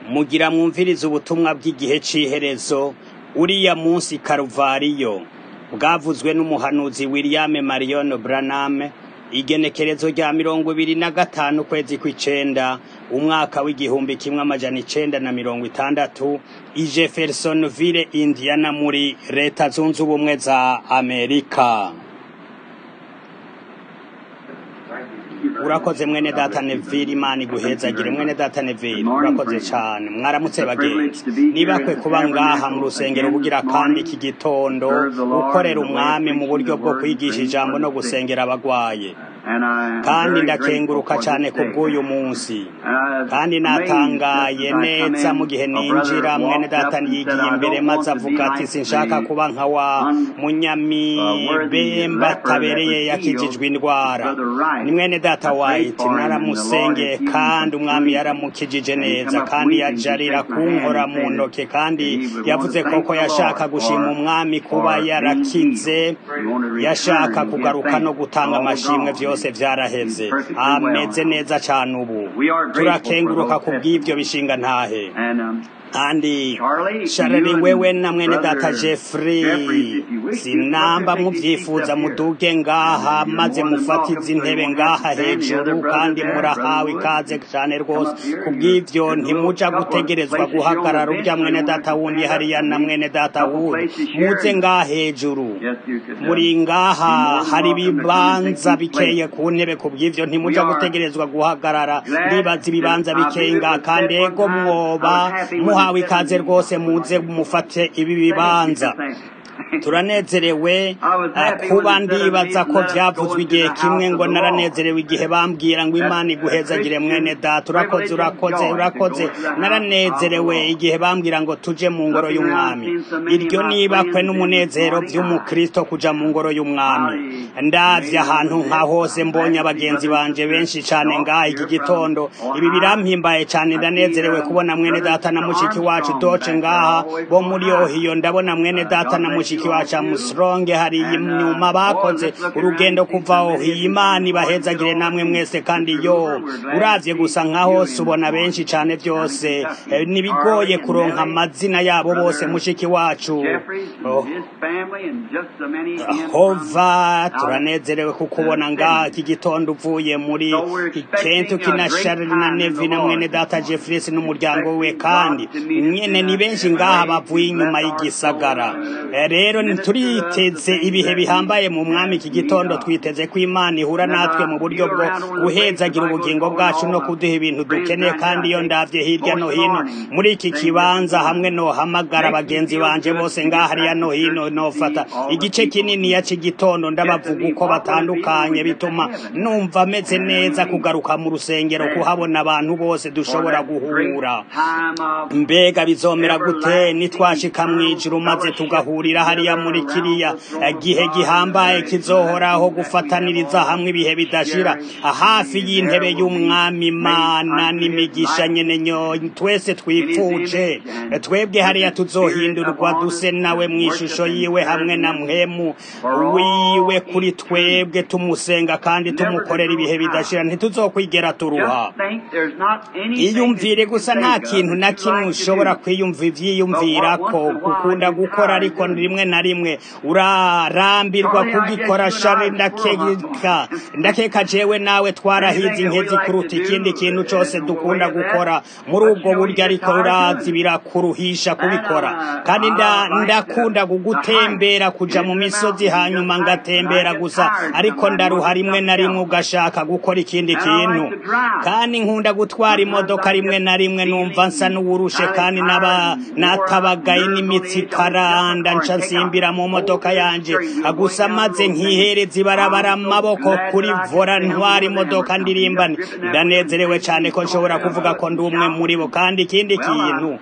mugira mwumvirize ubutumwa bw'igihe c'iherezo uriya munsi karuvariyo bwavuzwe n'umuhanuzi William Marion Branham igenekerezo rya mirongo ibiri na gatanu ukwezi kw'icenda umwaka w'igihumbi kimwe amajana icenda na mirongo itandatu i Jeffersonville Indiana muri leta zunze ubumwe za Amerika urakoze mwene data Neville imana iguhezagire mwene data Neville urakoze cane mwaramutse bagenzi nibakwe kuba ngaha mu rusengero bugira kandi iki gitondo gukorera umwami mu buryo bwo kwigisha ijambo no gusengera abagwaye kandi ndakenguruka cane ku bw'uyu munsi kandi natangaye neza mu gihe ninjira mwene data yigiye imbere maze avuga ati sinshaka kuba nka wa munyamibemba atabereye yakijijwe indwara ni mwene data white naramusengeye kandi umwami yaramukijije neza kandi yajarira kunkora mu ntoke kandi yavuze koko yashaka gushima umwami kuba yarakize yashaka kugaruka no gutanga amashimwe vyose vyaraheze ameze neza cane ubu turakenguruka ku bw'ivyo bishinga ntahe kandi sharari wewe na mwene data Jeffrey sinamba muvyifuza muduge ngaha maze mufatize intebe ngaha hejuru kandi murahawe ikaze cane rwose kubw'ivyo ntimuja gutegerezwa guhagarara urya mwene data wundi hariya na mwene data wundi muze ngaha hejuru muri ngaha hari ibibanza bikeye ku ntebe kubw'ivyo ntimuja gutegerezwa guhagarara ndibaza ibibanza bikeye ngaha kandi ego mwoba muhawe ikaze rwose muze mufate ibi bibanza turanezerewe kuba ndibaza ko vyavuzwe igihe kimwe ngo naranezerewe igihe bambwira ngo imana iguhezagire mwene data urakoze urakoze urakoze naranezerewe igihe bambwira ngo tuje mu ngoro y'umwami iryo nibakwe n'umunezero vy'umukristo kuja mu ngoro y'umwami ndavye ahantu nka hose mbonye abagenzi banje benshi cane ngaha iki gitondo ibi birampimbaye cane ndanezerewe kubona mwene data na mushiki wacu doce ngaha bo muri ohiyo ndabona mwene data na mushiki wacu amusronge hari inyuma bakoze urugendo kuva aho imana ibahezagire namwe mwese kandi yo uravye gusa nka hose ubona benshi cane vyose nibigoye kuronka amazina yabo bose mushiki wacu hova turanezerewe kukubona ngaha iki gitondo uvuye muri kentucky na charles na nevi na mwene data jeffries n'umuryango we kandi mwene ni benshi ngaha bavuye inyuma y'igisagara rero turiteze ibihe bihambaye mu mwami iki gitondo twiteze ko imana ihura natwe mu buryo bwo guhezagira ubugingo bwacu no kuduha ibintu dukeneye kandi iyo ndavye hirya no hino muri iki kibanza hamwe no hamagara bagenzi banje bose ngaha hariya no hino nofata igice kinini ya c'igitondo ndabavuga uko batandukanye bituma numva meze neza kugaruka mu rusengero kuhabona abantu bose dushobora guhura mbega bizomera gute nitwashika mw'ijuru maze tugahurira hariya muri kiriya gihe gihambaye kizohoraho gufataniriza hamwe ibihe bidashira hafi y'intebe y'umwami imana n'imigisha nyene nyo twese twipfuje twebwe hariya tuzohindurwa duse nawe mw'ishusho yiwe hamwe na mpemu wiwe kuri twebwe tumusenga kandi tumukorera ibihe bidashira ntituzokwigera turuha iyumvire gusa nta kintu na kimwe ushobora kwiyumva ivyiyumvirako gukunda gukora ariko rimwe na rimwe urarambirwa kugikora shari ndakeka ndakeka jewe nawe twarahize inkezi kuruta ikindi kintu cose dukunda gukora muri ubwo buryo ariko urazi birakuruhisha kubikora kandi ndakunda kugutembera kuja mu misozi hanyuma ngatembera gusa ariko ndaruha rimwe na rimwe ugashaka gukora ikindi kintu kandi nkunda gutwara imodoka rimwe na rimwe numva nsa n'uwurushe kandi naba natabagaye n'imitsi karanda nca nsimbira mu modoka yanje gusa maze nkihereza ibarabara amaboko kuri vora ntwara imodoka ndirimbane ndanezerewe cane ko nshobora kuvuga ko ndi umwe muri bo kandi ikindi kintu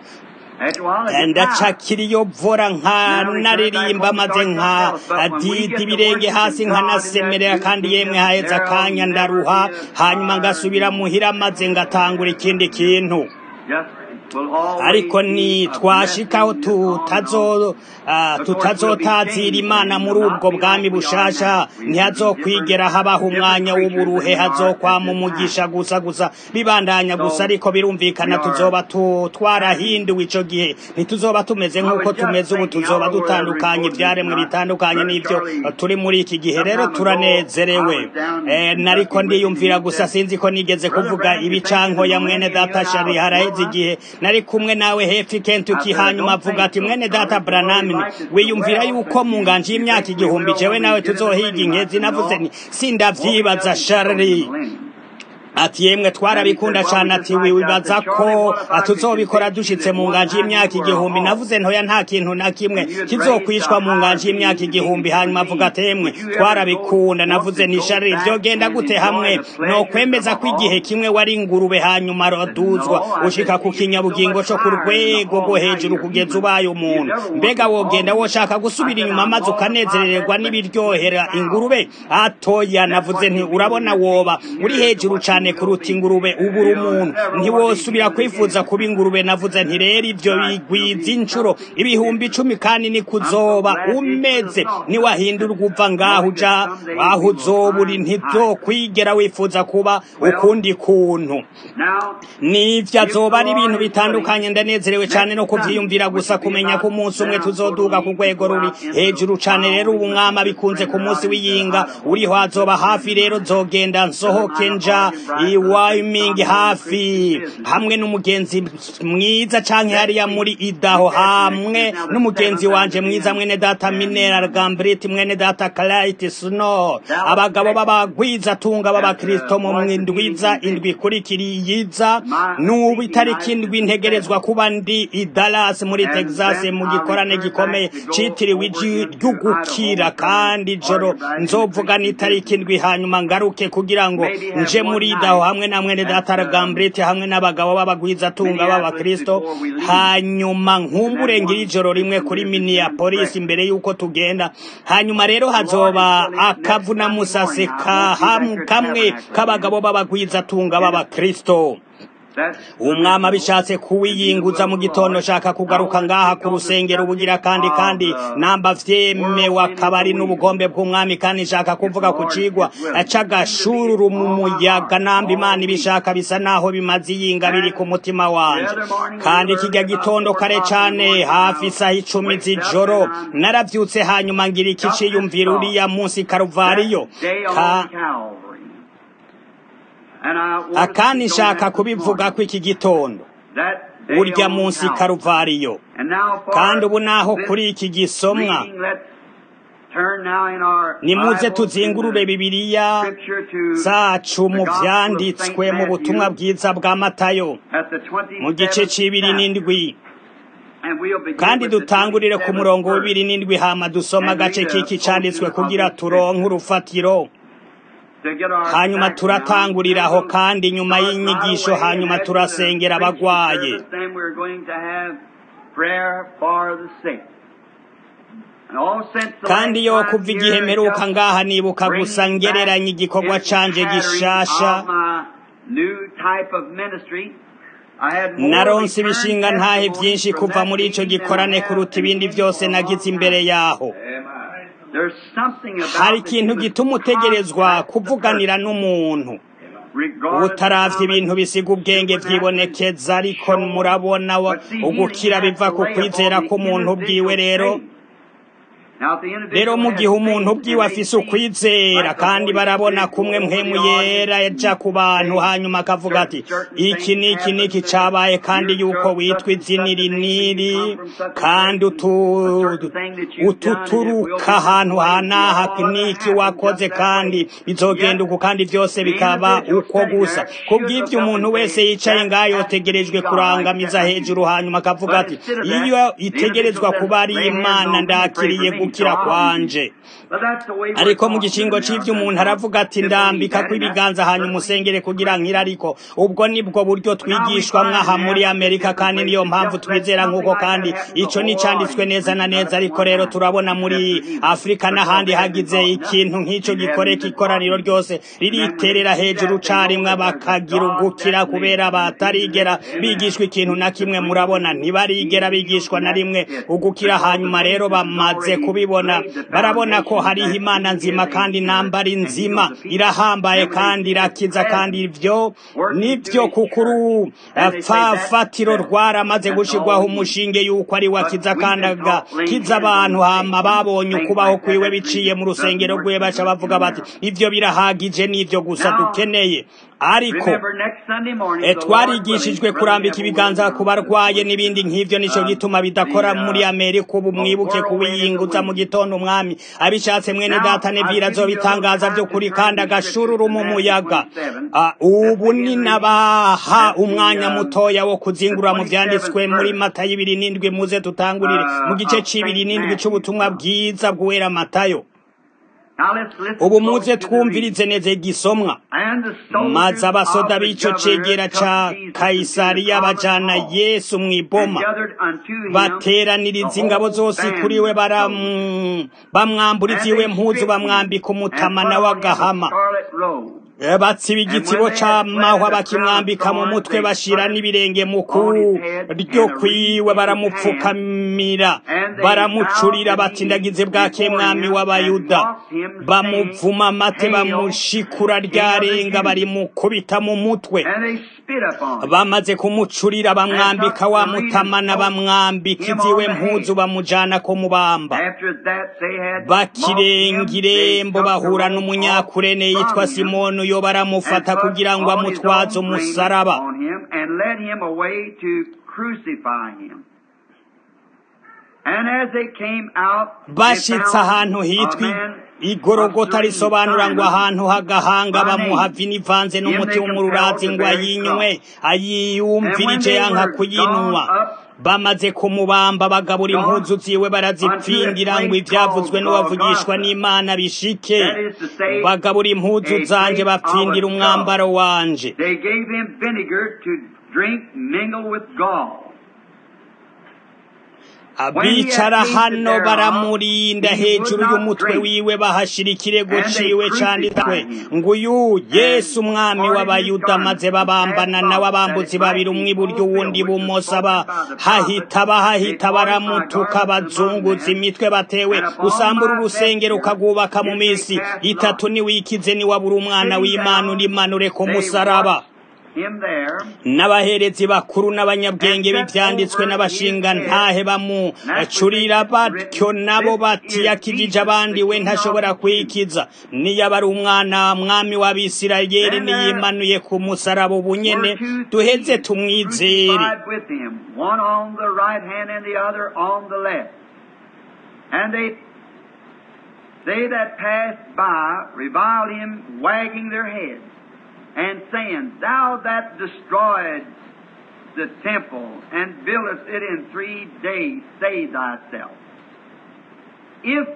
ndacakira iyo vora nka naririmba maze nka didi ibirenge hasi nkanasemerera kandi yemwe haheza akanya ndaruha hanyuma ngasubira muhira maze ngatangura ikindi kintu ariko ni twashikaho tutazo tutazotazira imana muri ubwo bwami bushasha ntihazokwigera habaho umwanya w'uburuhe hazokwama umugisha gusa gusa bibandanya gusa ariko birumvikana tuzoba twarahinduwe ico gihe ntituzoba tumeze nk'uko tumeze ubu tuzoba dutandukanye ivyaremwe bitandukanye n'ivyo turi muri iki gihe rero turanezerewe nariko ndiyumvira gusa sinzi ko nigeze kuvuga ibicanko ya mwene data shari haraheze igihe nari kumwe nawe hefi kentuki hanyuma avuga ati mwene data branam wiyumvira yuko mu nganje y'imyaka igihumbi jewe nawe tuzohiga inkezi navuze nti sindavyibaza shari ati yemwe twarabikunda cyane ati wibaza ko tuzobikora dushitse mu nganje y'imyaka igihumbi navuze ntoya nta kintu na kimwe kizokwishwa mu nganje y'imyaka igihumbi hanyuma avuga ati yemwe twarabikunda navuze ni shari vyogenda gute hamwe no kwemeza ko igihe kimwe wari ingurube hanyuma roduzwa ushika ku kinyabugingo co ku rwego rwo hejuru kugeza ubaye umuntu mbega wogenda woshaka gusubira inyuma maze ukanezererwa n'ibiryohera ingurube atoya navuze nti urabona woba uri hejuru cane cyane kuruta ingurube ubura umuntu ntiwosubira kwifuza kuba ingurube navuze nti rero ibyo bigwiza inshuro ibihumbi icumi kandi ni kuzoba umeze niwahindurwa uva ngaho uja aho uzoba uri ntibyokwigera wifuza kuba ukundi kuntu nivyo azoba ari ibintu bitandukanye ndanezerewe cyane no kuvyiyumvira gusa kumenya ko umunsi umwe tuzoduga ku rwego ruri hejuru cane rero ubu mwama bikunze ku munsi w'iyinga uriho azoba hafi rero nzogenda nsohoke nja iwayimingi hafi hamwe n'umugenzi mwiza canke hariya muri idaho hamwe n'umugenzi wanje mwiza mwene data minera gambrit mwene data clarity snow abagabo b'abagwiza tunga b'abakristo mu ndwiza indwi kurikiriyiza n'ubu itariki indwi ntegerezwa kuba ndi i Dallas muri Texas mu gikorane gikomeye citiriwe iji ry'ugukira kandi ijoro nzovuga n'itariki indwi hanyuma ngaruke kugira ngo nje muri idaho hamwe na mwene data Gambrete hamwe n'abagabo b'abagwiza tunga b'abakristo hanyuma nkumbure ngira ijoro rimwe kuri Minneapolis imbere yuko tugenda hanyuma rero hazoba akavuna musase kamwe k'abagabo b'abagwiza tunga b'abakristo umwami abishatse kuwiyinguza mu gitondo shaka kugaruka ngaha ku rusengero ubugira kandi kandi namba vyemewe akaba ari n'ubugombe bw'umwami kandi nshaka kuvuga ku cigwa c'agashururu mu muyaga namba imana ibishaka bisa naho bimaze iyinga biri ku mutima wanje kandi kijya gitondo kare cane hafi isaha icumi z'ijoro naravyutse hanyuma ngira iki ciyumvira uriya munsi karuvariyo ka akandi nshaka kubivuga ko iki gitondo urya munsi karuvariyo kandi ubu naho kuri iki gisomwa nimuze tuzingurure bibiliya zacu mu vyanditswe mu butumwa bwiza bwa matayo mu gice c'ibiri n'indwi kandi dutangurire ku murongo w'ibiri n'indwi hama dusoma agace k'iki canditswe kugira turonke urufatiro hanyuma turatanguriraho kandi nyuma y'inyigisho hanyuma turasengera abagwaye kandi yo kuva igihe mperuka ngaha nibuka gusa ngereranya igikorwa canje gishasha naronse ibishinga ntahe byinshi kuva muri ico gikorane kuruta ibindi byose nagize imbere yaho hari ikintu gituma utegerezwa kuvuganira n'umuntu utaravye ibintu bisiga ubwenge vyibonekeza ariko murabona ugukira biva ku kwizera k'umuntu bwiwe rero rero mu gihe umuntu ubwiwe afise ukwizera kandi barabona kumwe mpemu yera yaja ku bantu hanyuma akavuga ati iki niki niki cabaye kandi yuko witwa izina iri niri kandi ututuruka ahantu hanaha niki wakoze kandi bizogenda uku kandi vyose bikaba uko gusa kubw'ivyo umuntu wese yicaye ngaho yotegerejwe kurangamiza hejuru hanyuma akavuga ati iyo itegerezwa kuba ari imana ndakiriye gukira kwanje ariko mu gicingo c'ivyo umuntu aravuga ati ndambika kw'ibiganza hanyuma usengere kugira nkira ariko ubwo nibwo buryo twigishwa mwaha muri amerika kandi niyo mpamvu twizera nk'uko kandi ico ni canditswe neza na neza ariko rero turabona muri afurika n'ahandi hagize ikintu nk'ico gikoreka ikoraniro ryose ririterera hejuru carimwe bakagira ugukira kubera batarigera bigishwa ikintu na kimwe murabona ntibarigera bigishwa na rimwe ugukira hanyuma rero bamaze kubibona barabona ko hariho imana nzima kandi nambari nzima irahambaye kandi irakiza kandi ivyo nivyo kukuru pfafatiro rwaramaze gushirwaho umushinge yuko ari wakiza kandi agakiza abantu hama babonye ukubaho kwiwe biciye mu rusengero rwiwe baca bavuga bati ivyo birahagije n'ivyo gusa dukeneye ariko twarigishijwe kurambika ibiganza ku barwaye n'ibindi nk'ivyo nico gituma bidakora muri amerika ubu mwibuke kubiyinguza mu gitondo umwami abishatse mwene data nevira azobitangaza vy'ukuri kandi agashururu mu muyaga ubu ni nabaha umwanya mutoya wo kuzingura mu vyanditswe muri matayo ibiri n'indwi muze tutangurire mu gice c'ibiri n'indwi c'ubutumwa bwiza bw'uwera matayo ubu muze twumvirize neza igisomwa maze abasoda b'ico cegera ca kayisariya bajana yesu mw'iboma bateraniriza ingabo zose kuri we bamwamburiza iwe mpuzu bamwambika umutamana w'agahama batsiba igitsibo c'amahwa bakimwambika mu mutwe bashira n'ibirenge mu kuryo kwiwe baramupfukamira baramucurira bati ndagize bwake mwami w'abayuda bamuvuma amate bamushikura ryarenga barimukubita mu mutwe bamaze kumucurira bamwambika wa mutamana bamwambika iziwe mpuzu bamujana ko mubamba bakirenga irembo bahura n'umunyakurene yitwa simoni yo baramufata kugira ngo amutwaze umusaraba bashitse ahantu hitwa igorogota risobanura ngo ahantu h'agahanga bamuha vino ivanze n'umuti w'umururazi ngo ayinywe ayiyumvirije yanka kuyinywa bamaze kumubamba bagabura impuzu ziwe barazipfindira ngo ivyavuzwe n'uwavugishwa n'imana bishike bagabura impuzu zanje bapfindira umwambaro wanje abicara hano baramurinda hejuru y'umutwe wiwe bahashira ikirego ciwe canditswe ngo uyu yesu umwami w'abayuda maze babambana nawe abambuzi babiri umwe iburyo uwundi ibumoso hahita bahahita baramutuka bazunguza imitwe batewe usambura urusengero ukagwubaka mu minsi itatu niwikize niwabura umwana w'imana urimanure ku musaraba n'abaherezi bakuru n'abanyabwenge b'ibyanditswe n'abashinga ntahe bamucurira batyo nabo bati yakijije abandi we ntashobora kwikiza niyo aba ari umwana mwami w'abisirayeli niyimanuye ku musaraba ubu nyene duheze tumwizere They that passed by reviled him, wagging their heads and saying, Thou that destroyed the temple and buildest it in three days, save thyself. If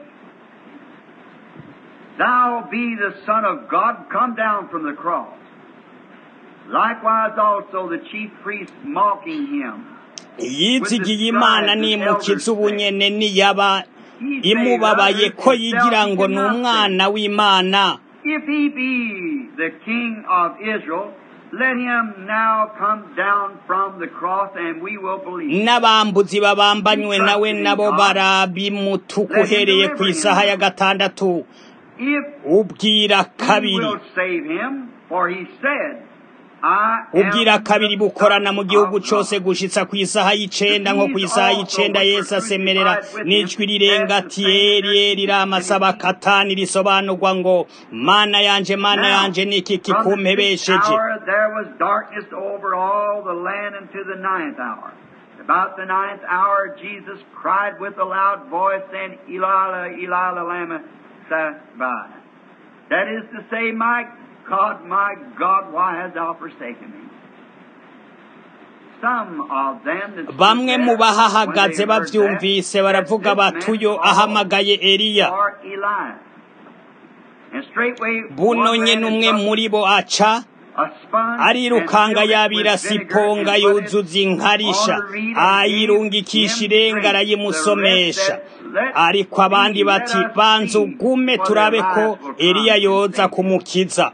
thou be the Son of God, come down from the cross. Likewise also the chief priests mocking him. yizigiye imana nimukiza ubunyene niyaba imubabaye ko yigira ngo ni umwana w'imana If he be the king of Israel, let him now come down from the cross and we will believe. n'abambuzi babambanywe nawe nabo barabimutuka uhereye ku isaha ya gatandatu If ubwira he kabiri will save him, for he said, I am ubwira kabiri bukorana mu gihugu of God. cose gushitsa ku isaha y'icenda nko ku isaha y'icenda yesu asemerera n'ijwi rirenga ati eri eri ramasaba katani risobanurwa ngo mana yanje mana yanje niki From the sixth kikumpebesheje hour there was darkness over all the land unto the ninth hour. About the ninth hour Jesus cried with a loud voice, saying, Eli, Eli, lama sabachthani. That is to say, My God, my God, why hast thou forsaken me? some of them that stood bamwe there, mu bahahagaze when they heard bavyumvise that, baravuga that bati this uyo man ahamagaye eliya or Elias. And straightway buno one nye ran and n'umwe took muri bo aca a sponge arirukanga and filled it yabira with vinegar siponga and put it yuzuza inkarisha on the reed and gave ayirungikisha him irenga drink. arayimusomesha The rest said, "Let ariko abandi be, let bati us banza see ugume whether turabe ko Elias will come eliya and yoza save us." kumukiza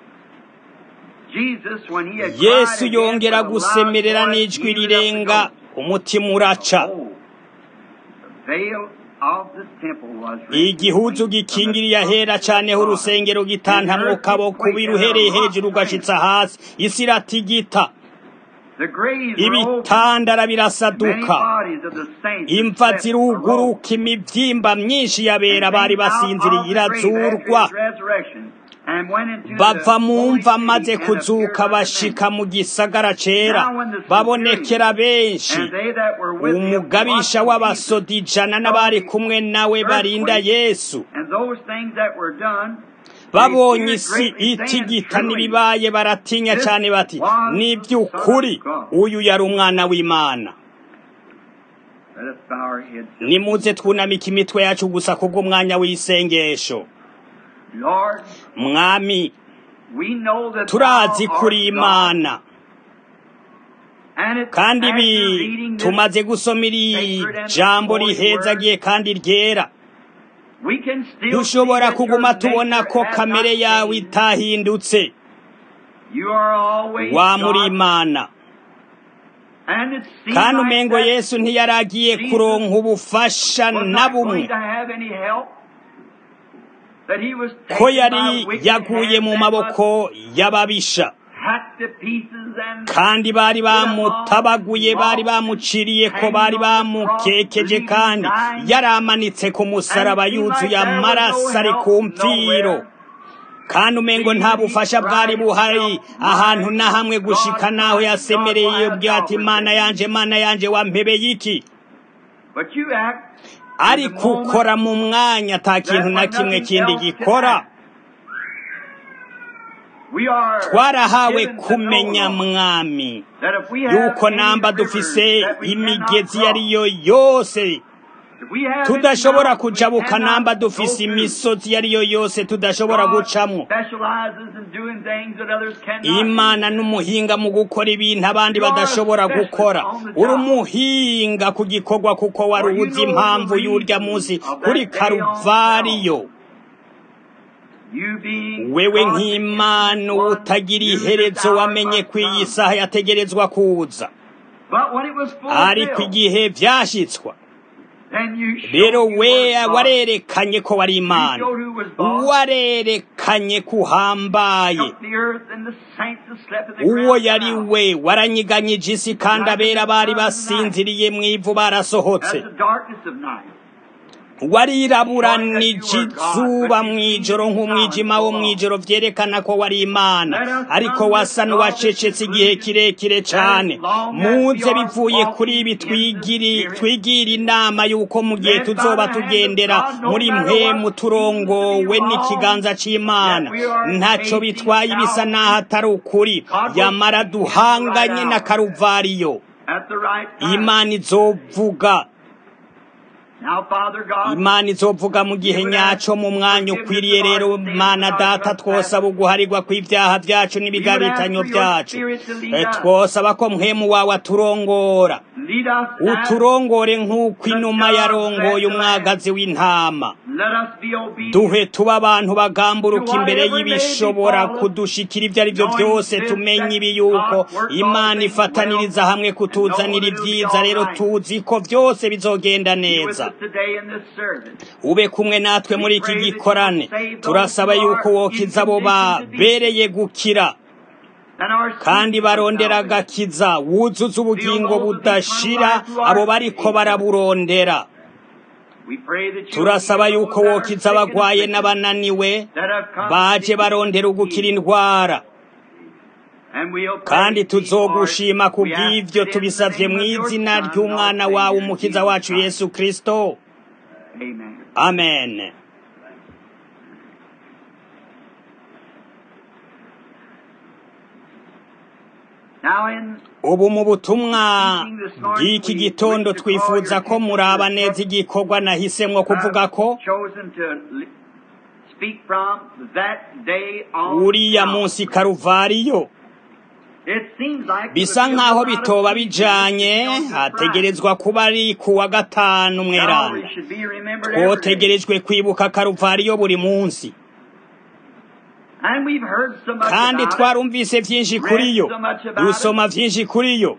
Jesus, when he had yesu cried again yongera with a loud gusemerera voice, n'ijwi he lifted up the rirenga ghost. umutima uraca Oh, the veil of the temple was rent igihuzu gikingiriye ahera caneho urusengero gitantamwo kaboko biruhereye hejuru ugashitsa hasi isi iratigita The graves were opened. ibitandara Many birasaduka bodies of the saints imva slept arose. ziruguruka imivyimba myinshi yabera bari basinziriye irazurwa bava mu mva maze kuzuka bashika mu gisagara cera babonekera benshi umugabisha w'abasoda ijana n'abari kumwe nawe barinda yesu babonye isi itigita n'ibibaye baratinya cyane bati ni by'ukuri uyu yari umwana w'imana nimuze twunamike imitwe yacu gusa kubw'umwanya w'isengesho mwami turazi kuri imana kandi ibi tumaze gusoma iri jambo rihezagiye kandi ryera dushobora kuguma tubona ko kamere yawe itahindutse wa muri imana kandi umengo yesu ntiyaragiye kuronka ubufasha na bumwe ko yari yaguye mu maboko y'ababisha kandi bari bamutabaguye bari bamuciriye ko bari bamukekeje kandi yari amanitse ku musaraba yuzuye amaraso ari ku mfiro kandi umengo nta bufasha bwari buhari ahantu na hamwe gushika naho yasemereye iyo byati imana yanje imana yanje wampebeye iki ariko ukora mu mwanya ata kintu na kimwe kindi gikora twarahawe kumenya mwami yuko namba dufise imigezi iyo ari yo yose tudashobora kujabuka namba dufise imisozi iyo ari yo yose tudashobora gucamo imana n'umuhinga mu gukora ibintu abandi badashobora gukora uri umuhinga ku gikorwa kuko wari uzi impamvu y'urya munsi kuri karuvariyo wewe nk'imana utagira iherezo wamenye ko iyi saha yategerezwa kuza ariko igihe byashyitswa rero we warerekanye ko wari imana warerekanye ko uhambaye uwo yari we waranyiganyije isi kandi abera bari basinziriye mu ivu barasohotse wariraburanije izuba mu ijoro nk'umwijima wo mu ijoro byerekana ko wari imana ariko wasa n'uwacecetse igihe kirekire cyane muze bivuye kuri ibi twigira inama y'uko mu gihe tuzoba tugendera muri mwe mu turongowe n'ikiganza cy'imana ntacyo bitwaye ibisa n'aho atari ukuri yamara duhanganye na karuvariyo imana izovuga imana izovuga mu gihe nyacyo mu mwanya ukwiriye rero mana data twosaba uguharirwa kw'ibyaha byacu n'ibigabitanyo byacu twosaba ko mpemu wawe aturongora uturongore nk'uko inuma yarongoye umwagazi w'intama duhe tuba abantu bagamburuka imbere y'ibishobora kudushikira ibyo ari byo byose tumenye ibi yuko imana ifataniriza hamwe kutuzanira ibyiza rero tuzi ko byose bizogenda neza ube kumwe natwe muri iki gikorane turasaba yuko wokiza abo babereye gukira kandi barondera agakiza wuzuza ubugingo budashira abo bariko baraburondera turasaba yuko wokiza abagwaye n'abananiwe baje barondera ugukira indwara kandi tuzogushima ku bw'ibyo tubisabye mu izina ry'umwana wawe umukiza wacu yesu kirisito amen Now in ubu mu butumwa bw'iki gitondo twifuza ko muraba neza igikorwa nahisemwo kuvuga ko chosen to li- speak from that day on. uriya munsi karuvariyo It seems like bisa nk'aho bitoba bijanye hategerezwa kuba ari ku wa gatanu mweranda twotegerejwe kwibuka karuvariyo buri munsi kandi twarumvise vyinshi kuri yo dusoma vyinshi kuri yo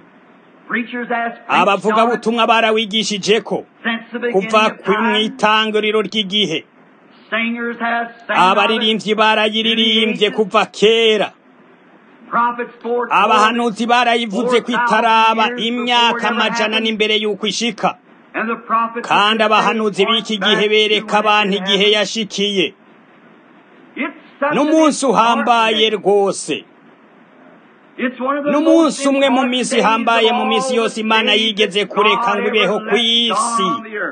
abavuga butumwa barawigishijeko kuva kw'itanguriro ry'igihe abaririmbyi barayiririmbye kuva kera abahanuzi barayivuze ko itaraba imyaka amajana n'imbere y'uko ishika kandi abahanuzi b'iki gihe bereka abantu igihe yashikiye n'umunsi uhambaye rwose n'umunsi umwe mu minsi ihambaye mu minsi yose imana yigeze kureka ngo ibeho ku isi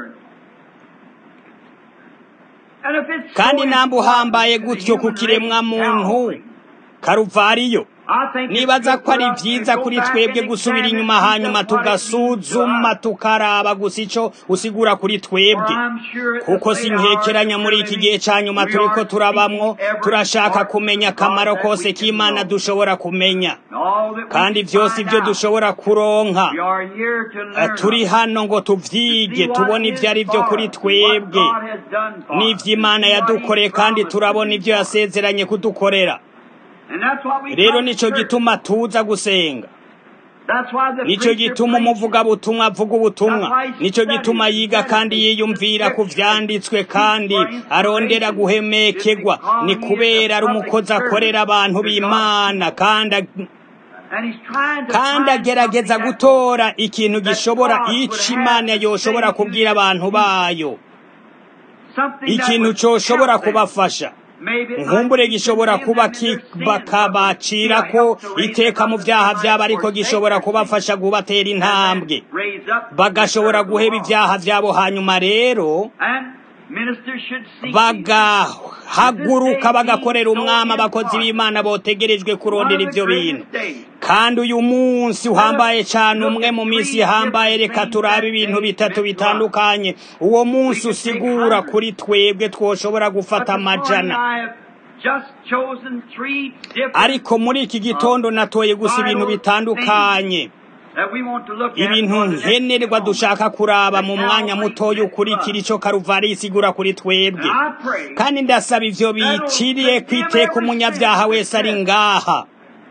kandi namba uhambaye gutyo ku kiremwa muntu karuvariyo nibaza ko ari byiza kuri twebwe gusubira inyuma hanyuma tugasuzuma tukaraba gusa icyo usigura kuri twebwe kuko si nkekeranya muri iki gihe cya nyuma turi ko turabamwo turashaka kumenya akamaro kose k'imana dushobora kumenya kandi byose ibyo dushobora kuronka turi hano ngo tubyige tubone ibyo ari byo kuri twebwe n'iby'imana yadukoreye kandi turabona ibyo yasezeranye kudukorera rero nicyo gituma tuza gusenga nicyo gituma umuvugabutumwa avuga ubutumwa nicyo gituma yiga kandi yiyumvira ku byanditswe kandi arondera guhemekegwa ni kubera ari umukozi akorera abantu b'imana kandi kandi agerageza gutora ikintu gishobora icyo imana yoshobora kubwira abantu bayo ikintu cyoshobora kubafasha nkumbure gishobora kuba bakabacira ko iteka mu byaha byabo ariko gishobora kubafasha kubatera intambwe bagashobora guheba ibyaha byabo hanyuma rero bagahaguruka bagakorera umwami abakozi b'imana botegerejwe kurondera ibyo bintu kandi uyu munsi uhambaye cyane umwe mu minsi ihambaye reka turabe ibintu bitatu bitandukanye uwo munsi usigura kuri twebwe twoshobora gufata amajana ariko muri iki gitondo natoye gusa ibintu bitandukanye ibintu nkenerwa dushaka kuraba mu mwanya mutoya ukurikira icyo karuvari isigura kuri twebwe kandi ndasaba ibyo biciriye kwiteka umunyabyaha wese ari ngaha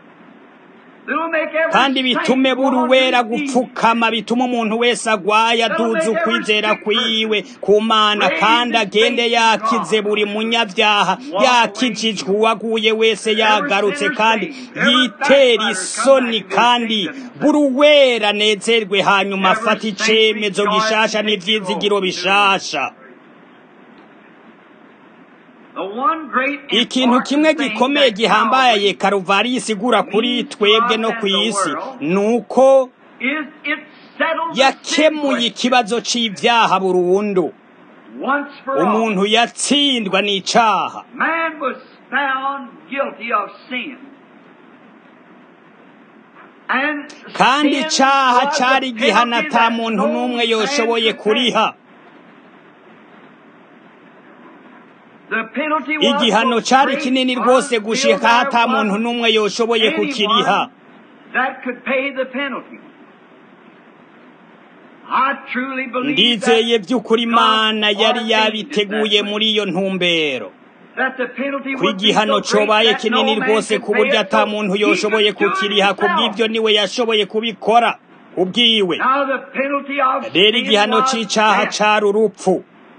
kandi bitume buri wera gupfukama bituma umuntu wese agwaye aduza ukwizera kwiwe ku mana kandi agende yakize buri munyabyaha yakijijwe uwaguye wese yagarutse kandi yitera isoni kandi buri wera anezerwe hanyuma afata icemezo gishasha n'ivyizigiro bishasha ikintu kimwe gikomeye gihambaye karuvari isigura kuri twebwe no ku isi ni uko yakemuye ikibazo cy'ibyaha burundu umuntu yatsindwa n'icaha kandi icaha cyari igihano ata muntu n'umwe yoshoboye kuriha igihano cyari kinini rwose gushika hata muntu n'umwe yoshoboye kukiriha ndizeye by'ukuri imana yari yabiteguye muri iyo ntumbero ko igihano cobaye kinini rwose ku buryo ata muntu yoshoboye kukiriha ku bw'ibyo niwe yashoboye kubikora ubwiwe rero igihano cy'icaha cari urupfu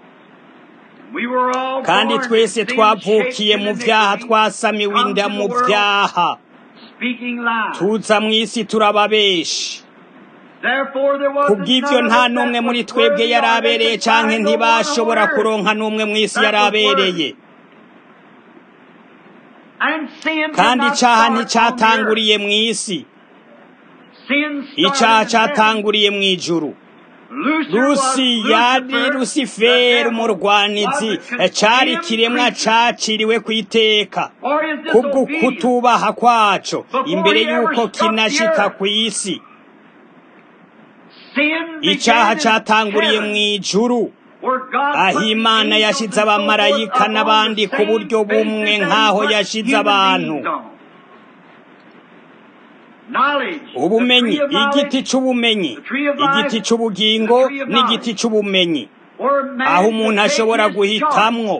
kandi twese twavukiye mu byaha twasamiwe inda mu byaha tuza mu isi turababeshi kubw'ibyo nta n'umwe muri twebwe yari abereye cyangwa ntibashobora kuronka n'umwe mu isi yari abereye kandi icyaha nticyatanguriye mu isi icyaha cyatanguriye mu ijuru rusi yari rusiferi umurwanizi cari ikiremwa caciriwe ku iteka kubwo kutubaha kwaco imbere y'uko kinashika ku isi icaha catanguriye mu ijuru aho imana yashize abamarayika n'abandi ku buryo bumwe nk'aho yashize abantu ubumenyi igiti c'ubumenyi igiti c'ubugingo n'igiti c'ubumenyi aho umuntu ashobora guhitamwo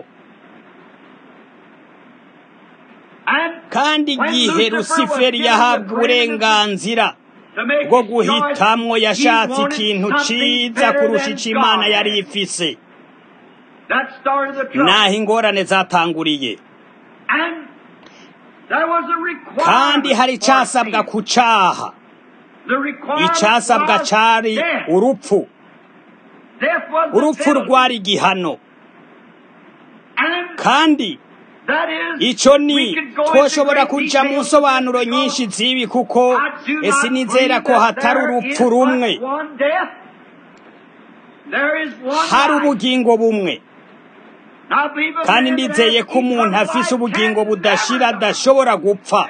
kandi igihe rusiferi yahabwa uburenganzira bwo guhitamwo yashatse ikintu ciza kurusha ico imana yari ifise naho ingorane zatanguriye kandi hari icasabwa ku caha icasabwa cari urupfu urupfu rwari igihano kandi ico ni twoshobora kuja mu nsobanuro nyinshi z'ibi kuko ese nizera ko hatari urupfu rumwe hari ubugingo bumwe kandi ndizeye ko umuntu afise ubugingo budashira adashobora gupfa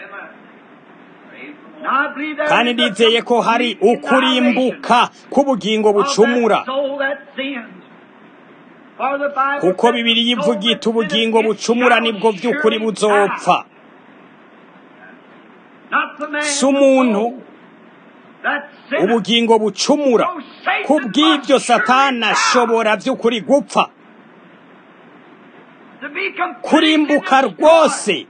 kandi ndizeye ko hari ukurimbuka k'ubugingo bucumura kuko bibiri yivugita ubugingo bucumura nibwo by'ukuri buzopfa si umuntu ubugingo bucumura kubw'ibyo satana ashobora by'ukuri gupfa kurimbuka rwose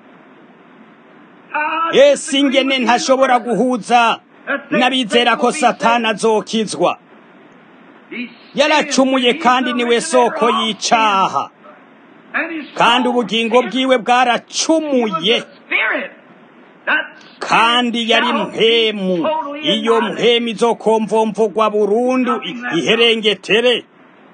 ese ingene ntashobora guhuza n'abizera ko satana azokizwa yaracumuye kandi niwe soko y'icaha kandi ubugingo bwiwe bwaracumuye kandi yari mpemu iyo mpemu izokomvomvogwa burundu iherengetere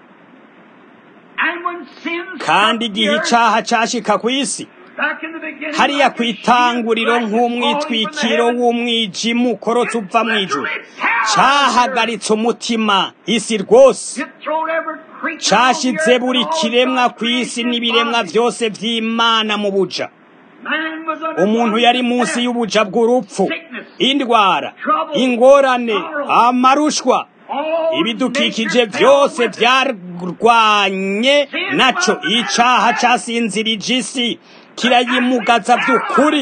kandi igihe icaha cashika ku isi hariya ku itanguriro nk'umwitwikiro w'umwijima ukorotse uva mu ijuru cahagaritse umutima isi rwose cashize buri kiremwa ku isi n'ibiremwa vyose vy'imana mu buja umuntu yari munsi y'ubuja bw'urupfu indwara ingorane amarushwa ibidukikije byose byarwanye naco icaha casinzirije isi kirayimugaza by'ukuri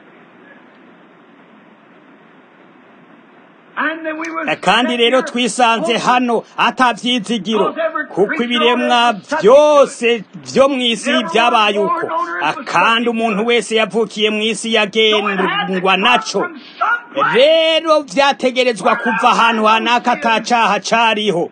kandi rero twisanze hano atabyizigiro kuko ibiremwa byose byo mu isi byabaye uko kandi umuntu wese yavukiye mu isi yagendwa naco rero byategerezwa kuva ahantu hanaka atacaha cariho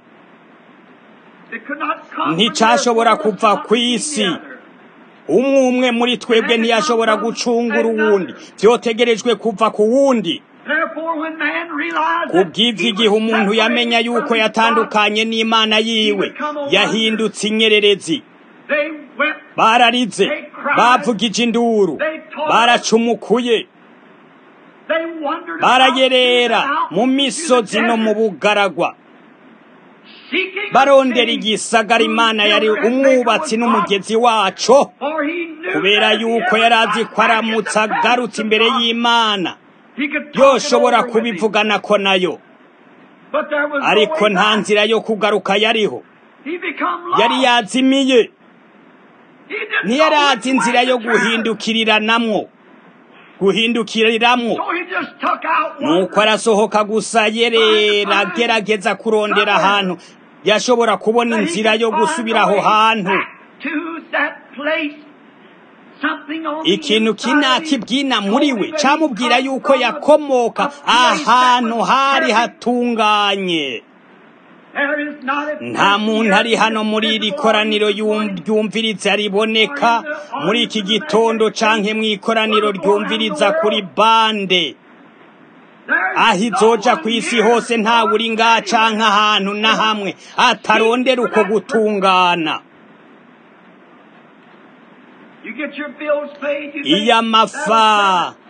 nticashobora kuva ku isi umwe umwe muri twebwe ntiyashobora gucungura uwundi byotegerejwe kuva ku wundi kubw'ivyo igihe umuntu yamenya yuko yatandukanye n'imana yiwe yahindutse inyererezi bararize bavugije induru baracumukuye barayerera mu misozi no mu bugaragwa barondera igisagara imana yari umwubatsi n'umugezi waco kubera yuko yari azi ko aramutse agarutse imbere y'imana yoshobora kubivugana ko nayo ariko nta nzira yo kugaruka yariho yari yazimiye ntiyari azi inzira yo guhindukiriranamwo guhindukiriramwo nuko arasohoka gusa yerera agerageza kurondera ahantu yashobora kubona inzira yo gusubira aho hantu ikintu kinakibwina muri we camubwira yuko yakomoka ahantu hari hatunganye nta muntu ari hano muri iri koraniro ryumviriza riboneka muri iki gitondo canke mu ikoraniro ryumviriza kuri bande aho izoja ku isi hose ntawe uri ngaha canke ahantu na hamwe atarondera uko gutungana iyo amafa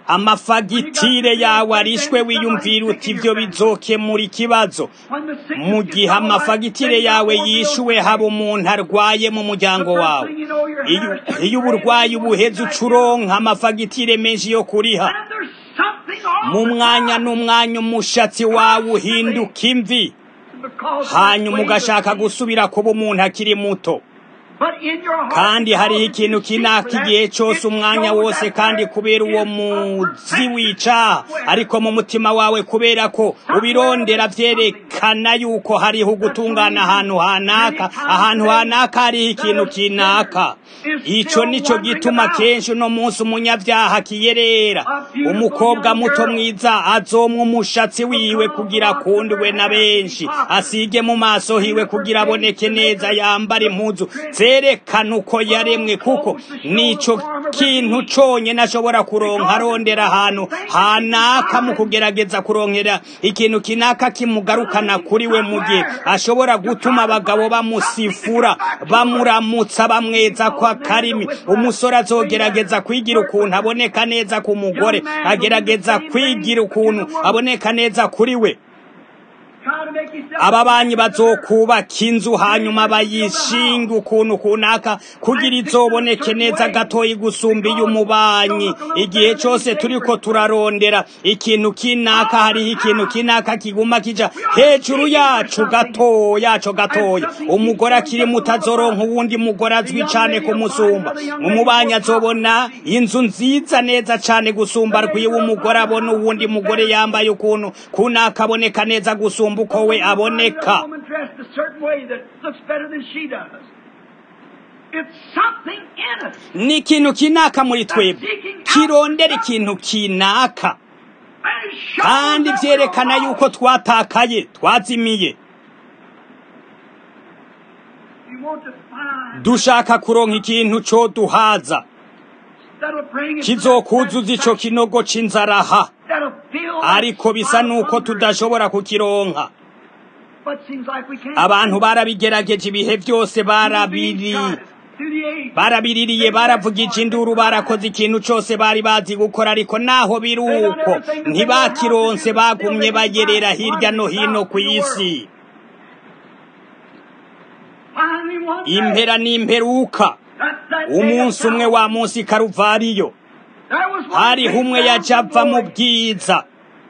amafagitire yawe arishwe wiyumvira uti ibyo bizokemura ikibazo mu gihe amafagitire yawe yishuwe haba umuntu arwaye mu muryango wawe iyo uburwayi buheze ucuronka amafagitire menshi yo kuriha mu mwanya n'umwanya umushatsi wawe uhinduka imvi hanyuma ugashaka gusubira kuba umuntu akiri muto kandi hariho ikintu kinaka igihe cyose umwanya wose kandi kubera uwo muzi wica ariko mu mutima wawe kubera ko ubirondera byerekana yuko hariho gutungana ahantu hanaka ahantu hanaka hariho ikintu kinaka icyo nicyo gituma kenshi uno munsi umunyabyaha kiyerera umukobwa muto mwiza azomwa umushatsi wiwe kugira akundwe na benshi asige mu maso hiwe kugira aboneke neza yambara impuzu zerekana uko yaremwe kuko nico kintu cyonyine ashobora kuronka arondera ahantu hanaka mu kugerageza kuronkera ikintu kinaka kimugarukana kuri we mu gihe ashobora gutuma abagabo bamusifura bamuramutsa bamweza kwa karimi umusore azogerageza kwigira ukuntu aboneka neza ku mugore agerageza kwigira ukuntu aboneka neza kuri we ababanyi bazokubaka inzu hanyuma bayishinga ukuntu kunaka kugira izoboneke neza gatoyi gusumba iy'umubanyi igihe cyose turiko turarondera ikintu kinaka hariho ikintu kinaka kiguma kija hejuru yacu gato yaco gatoya umugore akiri muto azoronka uwundi mugore azwi cane kumusumba umubanyi azobona inzu nziza neza cane gusumba rwiwe umugore abona uwundi mugore yambaye ukuntu kunaka aboneka neza gusumba uko we aboneka ni ikintu kinaka muri twebwe kirondera ikintu kinaka kandi byerekana yuko twatakaye twazimiye dushaka kuronka ikintu cyo duhaza kizokuzuza ico kinogo c'inzaraha ariko bisa nuko tudashobora kukironka abantu barabigerageje ibihe byose barabiri barabiririye baravugije induru barakoze ikintu cyose bari bazi gukora ariko naho biri uko ntibakironse bagumye bayerera hirya no hino ku isi impera n'imperuka umunsi umwe wa munsi karuvariyo hariho umwe yaja ava mu bwiza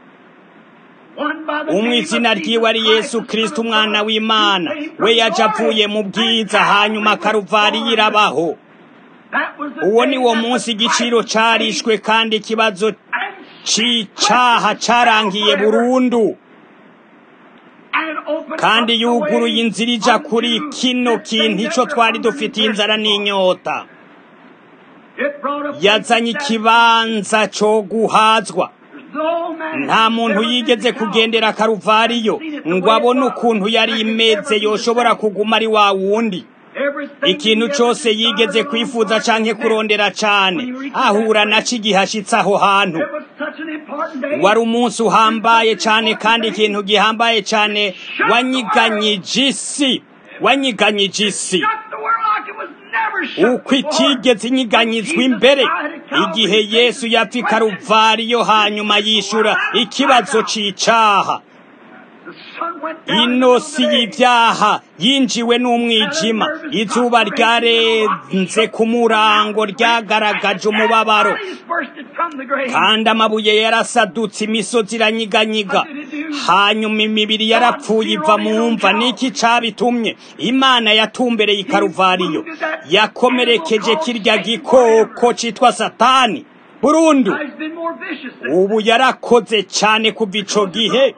umwe izina ryiwe ari yesu kirisiti umwana w'imana we yaje avuye mu bwiza hanyuma karuvari yirabaho uwo ni wo munsi igiciro carishwe kandi ikibazo c'icaha carangiye burundu kandi yuguruye inzira ija kuri kino kintu ico twari dufitiye inzara n'inyota yazanye ikibanza co guhazwa nta muntu yigeze kugendera karuvariyo ngo abone ukuntu yari imeze yoshobora kuguma ari wa wundi ikintu cyose yigeze kwifuza canke kurondera cane ahura naco igihe ashitse aho hantu wari umunsi uhambaye cane kandi ikintu gihambaye cane wanyiganyije isi wanyiganyije isi uko itigeze inyiganyizwa imbere igihe yesu yapfa ikaruvariyo hanyuma yishura ikibazo c'icaha ino si y'ibyaha yinjiwe n'umwijima izuba ryarenze ku murango ryagaragaje umubabaro kandi amabuye yarasadutse imisozi iranyiganyiga hanyuma imibiri yarapfuye iva mu mva niki cabitumye imana yatumbereye ikaruvariyo yakomerekeje kirya gikoko citwa satani burundu ubu yarakoze cyane kuva ico gihe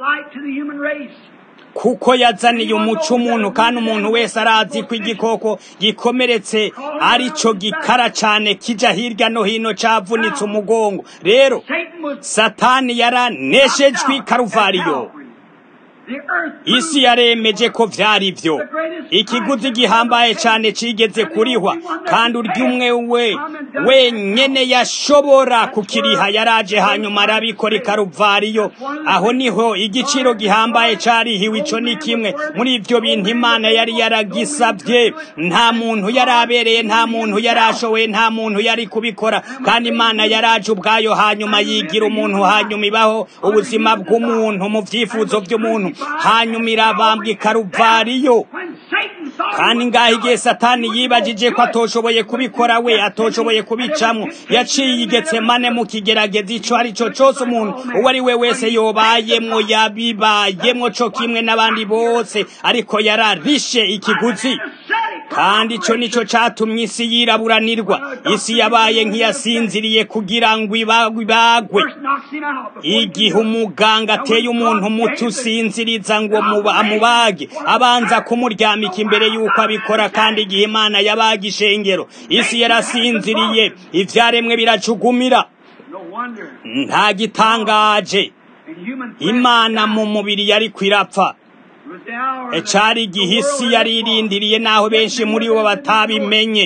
kuko yazaniye umuco umuntu kandi umuntu wese arazi ko igikoko gikomeretse arico gikara cyane kija hirya no hino cavunitse umugongo rero satani yaraneshejwe karuvariyo isi yaremeje ko vyari vyo ikiguzi gihambaye cane cigeze kurihwa kandi urya umwe we wenyene yashobora kukiriha yaraje hanyuma arabikora ikaruvariyo aho niho igiciro gihambaye carihiwe ico ni kimwe muri ivyo bintu imana yari yaragisavye nta muntu yari abereye nta muntu yari ashoboye nta muntu yari kubikora kandi imana yaraje ubwayo hanyuma yigira umuntu hanyuma ibaho ubuzima bw'umuntu mu vyifuzo vy'umuntu hanyuma irabambwa ikaruvariyo kandi ngaho igihe satani yibagije ko atoshoboye kubikora we atoshoboye kubicamwo yaciye igetsemane mu kigerageza ico ari co cose umuntu uwo ari we wese yobayemwo yabibayemwo co kimwe n'abandi bose ariko yararishe ikiguzi kandi ico nico catumye isi yiraburanirwa isi yabaye nk'iyasinziriye kugira ngo ibagwe igihe umuganga ateye umuntu muto usinziriza ngo amubage abanza kumuryamika imbere y'uko abikora kandi igihe imana yabaga ishengero isi yarasinziriye ivyaremwe biracugumira nta gitangaje imana mu mubiri yari kwirapfa cari igihe isi yari irindiriye naho benshi muri bo batabimenye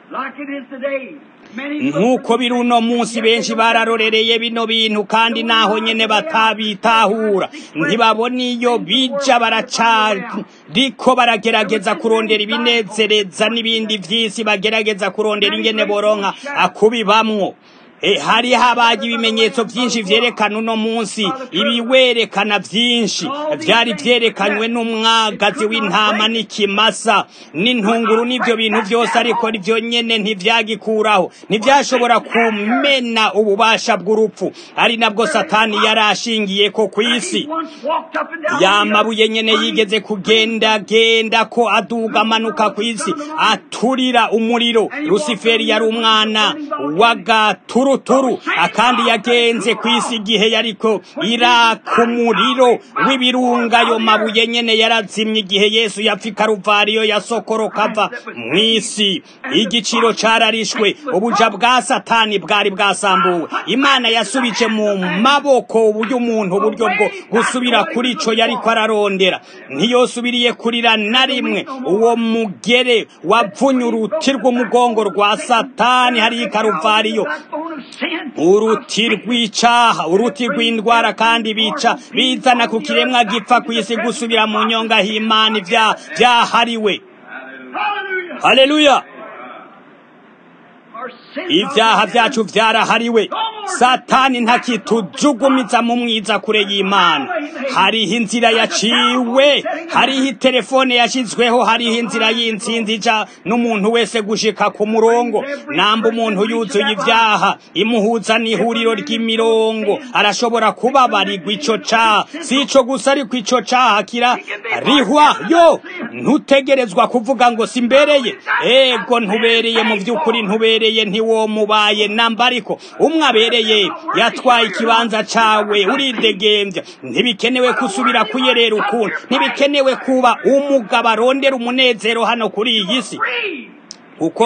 nk'uko biri uno munsi benshi bararorereye bino bintu kandi naho nyene batabitahura ntibabona iyo bija baracariko baragerageza kurondera ibinezereza n'ibindi vy'isi bagerageza kurondera ingene boronka akubibamwo hari habaye ibimenyetso byinshi vyerekana uno munsi ibiwerekana vyinshi vyari vyerekanywe n'umwagazi w'intama n'ikimasa n'intunguru n'ivyo bintu vyose ariko ivyo nyene ntivyagikuraho ntivyashobora kumena ububasha bw'urupfu ari nabwo satani yari ashingiyeko kw'isi yamabuye nyene yigeze kugendagenda ko aduga amanuka kw'isi aturira umuriro rusiferi yari umwana w'agaturu turu akandi yagenze ku isi igihe yariko iraka umuriro w'ibirunga ayo mabuye nyene yarazimye igihe yesu yapfa ikaruvariyo yasokoroka ava mw'isi igiciro cararishwe ubuja bwa satani bwari bwasambuwe imana yasubije mu maboko uburyo umuntu uburyo bwo gusubira kuri ico yariko ararondera ntiyosubiriye kurira na rimwe uwo mugere wavunye uruti rw'umugongo rwa satani hariyo ikaruvariyo uruti rw'icaha uruti rw'indwara kandi bica bizana ku kiremwa gipfa ku isi gusubira mu nyonga h'imana vyahariwe haleluya ibyaha byacu vyarahariwe satani ntakitujugumiza mu mwiza kure y'imana hariho inzira yaciwe hariho itelefone yashizweho hariho inzira y'intsinzi ija n'umuntu wese gushika ku murongo namba umuntu yuzuye ibyaha imuhuza n'ihuriro ry'imirongo arashobora kubabarirwa ico caha si ico gusa ariko ico caha kira rihwa yo ntutegerezwa kuvuga ngo simbereye ego ntubereye mu vy'ukuri ntubereye ntiwomubaye namba ariko umwe abereye yatwaye ikibanza cawe uridegembya ntibikenewe kusubira kuyerera ukuntu ntibikenewe kuba umugabo arondera umunezero hano kuri iyi si kuko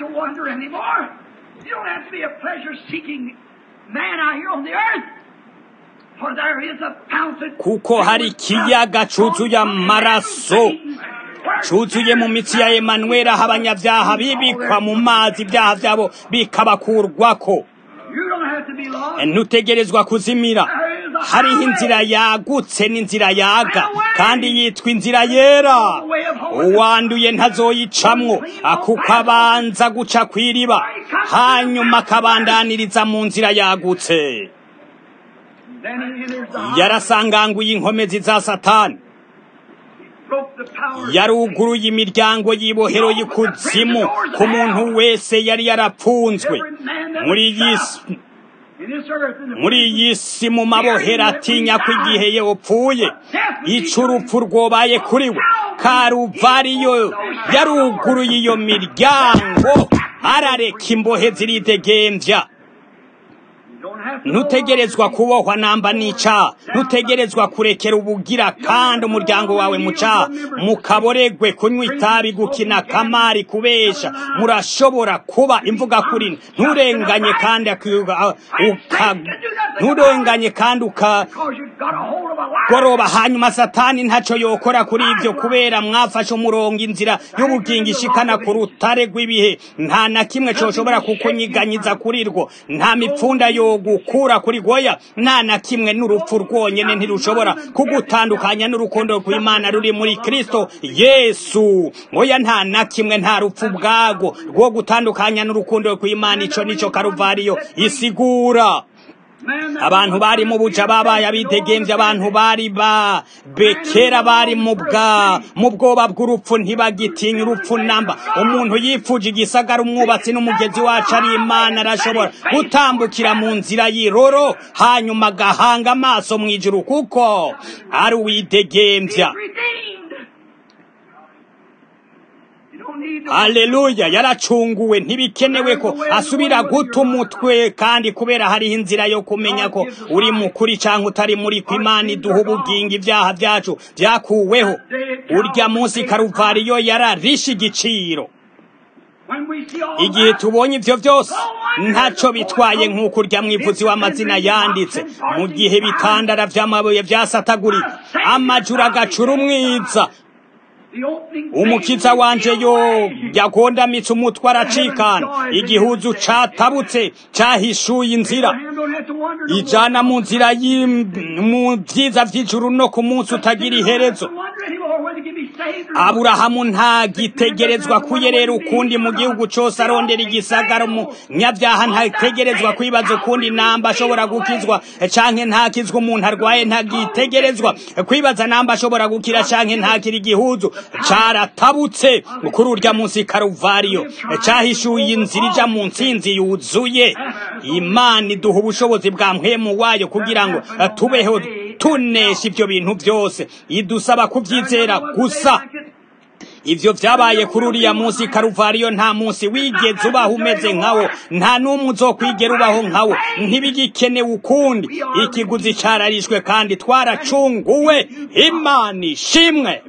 kuko hari ikiyaga cuzuye amaraso cuzuye mu mitsi ya Emanuela aho abanyabyaha bibikwa mu mazi ibyaha byabo bikabakurwako ntutegerezwa kuzimira hariho inzira yagutse n'inzira yaga kandi yitwa inzira yera uwanduye ntazoyicamwo kuko abanza guca kw'iriba hanyuma akabandaniriza mu nzira yagutse yarasanganguye inkomezi za satani yaruguruye imiryango y'ibohero y'ikuzimu ku muntu wese yari yarapfunzwe muri iyi muri iyi si mu mabohero atinya ko igihe yopfuye ico urupfu rwobaye kuri we karuvariyo yaruguruye iyo miryango arareka imbohe ziridegembya ntutegerezwa kubohwa namba nica ntutegerezwa kurekera ubugira kandi umuryango wawe muca mukaboregwe kunywa itabi gukina kamari kubesha murashobora kuba imvuga kuri nturenganye kandi nturenganye kandi ukagoroba hanyuma satani ntacyo yokora kuri ibyo kubera mwafashe umurongo inzira y'ubugingo ishikana ku rutare rw'ibihe nta na kimwe cyoshobora kukunyiganyiza kuri rwo nta mipfunda yo gukura kuri goya nta na kimwe n'urupfu rwonyine ntirushobora kugutandukanya n'urukundo rw'imana ruri muri kristo yesu oya nta na kimwe nta rupfu bwago rwo gutandukanya n'urukundo rw'imana ico nico karuvariyo isigura abantu bari mu buja babaye abidegemvye abantu bari ba bekera bari mu bwa mu bwoba bw'urupfu ntibagitinya urupfu namba umuntu yifuje igisagara umwubatsi n'umugezi wacu ari imana arashobora gutambukira mu nzira y'iroro hanyuma agahanga amaso mu ijuru kuko ari uwidegemvya Aleluya yaracunguwe ntibikenewe ko asubira guta umutwe kandi kubera hariho inzira yo kumenya ko uri mukuri cyangwa utari muri kwimana iduha ubugingo ibyaha byacu byakuweho urya munsi karuvariyo yararishe igiciro igihe tubonye ibyo byose ntacyo bitwaye nk'uko urya mwivuzi w'amazina yanditse mu gihe bitandara by'amabuye byasatagurika amajura agacura umwiza umukiza wanje yo yagondamitse umutwe aracikana igihuzu catabutse cahishuye inzira ijana mu nzira mu vyiza vy'ijuru no ku munsi utagira iherezo aburahamu ntagitegerezwa kuyerera ukundi mu gihugu cose arondera igisagara umunyabyaha ntategerezwa kwibaza ukundi namba ashobora gukizwa canke ntakizwa umuntu arwaye ntagitegerezwa kwibaza namba ashobora gukira canke ntakira igihuzu caratabutse kuri urya munsi karuvariyo cahishuye inzira ija mu ntsinzi yuzuye imana iduha ubushobozi bwa mpwemu wayo kugira ngo tubeho tunesha ivyo bintu byose idusaba kuvyizera gusa ivyo vyabaye kuri uriya munsi karuvariyo nta munsi wigeze ubaho umeze nkawo nta n'umwe uzokwigera ubaho nkawo ntibigikenewe ukundi ikiguzi cararishwe kandi twaracunguwe imana ishimwe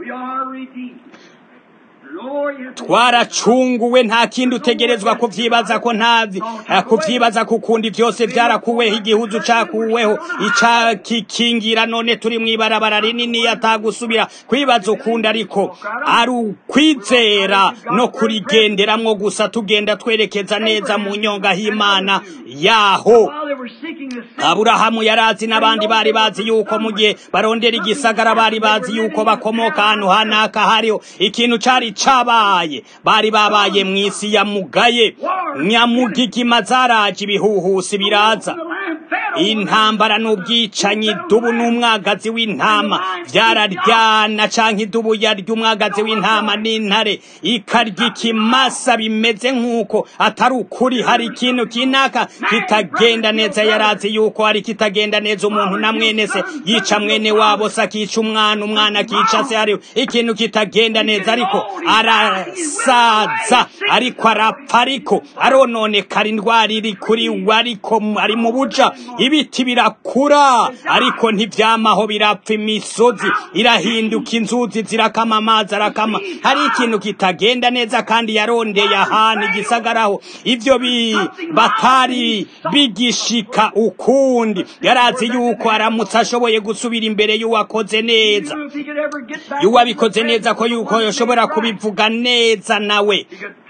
twaracunguwe nta kindi utegerezwa kuvyibaza ko ntazi kuvyibaza kukundi byose byarakuweho igihuzu cakuweho icakikingira none turi mw'ibarabara rinini atagusubira kwibaza ukundi ariko ari ukwizera no kurigenderamwo gusa tugenda twerekeza neza mu nyonga h'imana yaho aburahamu yarazi n'abandi bari bazi yuko mu gihe barondera igisagara bari bazi yuko bakomoka ahantu hanaka hariho ikintu cari cabaye bari babaye mw'isi ya mugaye nyamugigima zaraje ibihuhusi biraza intambara n'ubwicanyi dubu n'umwagazi w'intama vyararyana canke idubu yarya umwagazi w'intama n'intare ikarya ikimasa bimeze nk'uko atari ukuri hari ikintu kinaka kitagenda neza yarazi yuko hari kitagenda neza umuntu na mwene se yica mwene wabo se akica umwana umwana akica se hariho ikintu kitagenda neza ariko arasaza ariko arapfa ariko arononekara indwara iri kuri we ariko ari mu buja ibiti birakura ariko ntivyamaho birapfa imisozi irahinduka inzuzi zirakama amazi arakama hari ikintu kitagenda neza kandi yarondeye ahantu igisagaraho ivyo bi batari bigishika ukundi yarazi yuko aramutse ashoboye gusubira imbere y'uwakoze neza y'uwabikoze neza ko yuko yoshobora kubivuga neza nawe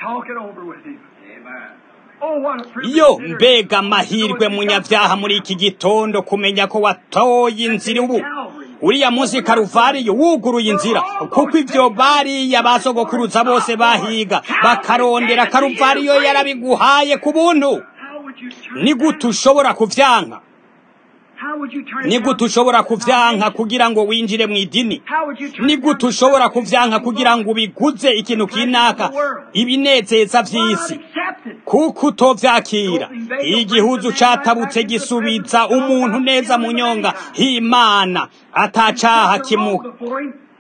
yo mbega amahirwe munyabyaha muri iki gitondo kumenya ko watoye inzira ubu uriya munsi karuvariyo wuguruye inzira kuko ivyo bariya basogokuruza bose bahiga bakarondera karuvariyo yarabiguhaye ku buntu ni gute ushobora kuvyanka ni gute ushobora kuvyanka kugira ngo winjire mu idini ni gute ushobora kuvyanka kugira ngo ubiguze ikintu kinaka ibinezeza vy'isi kuko utovyakira igihuzu catabutse gisubiza umuntu neza mu nyonga h'imana atacaha kimu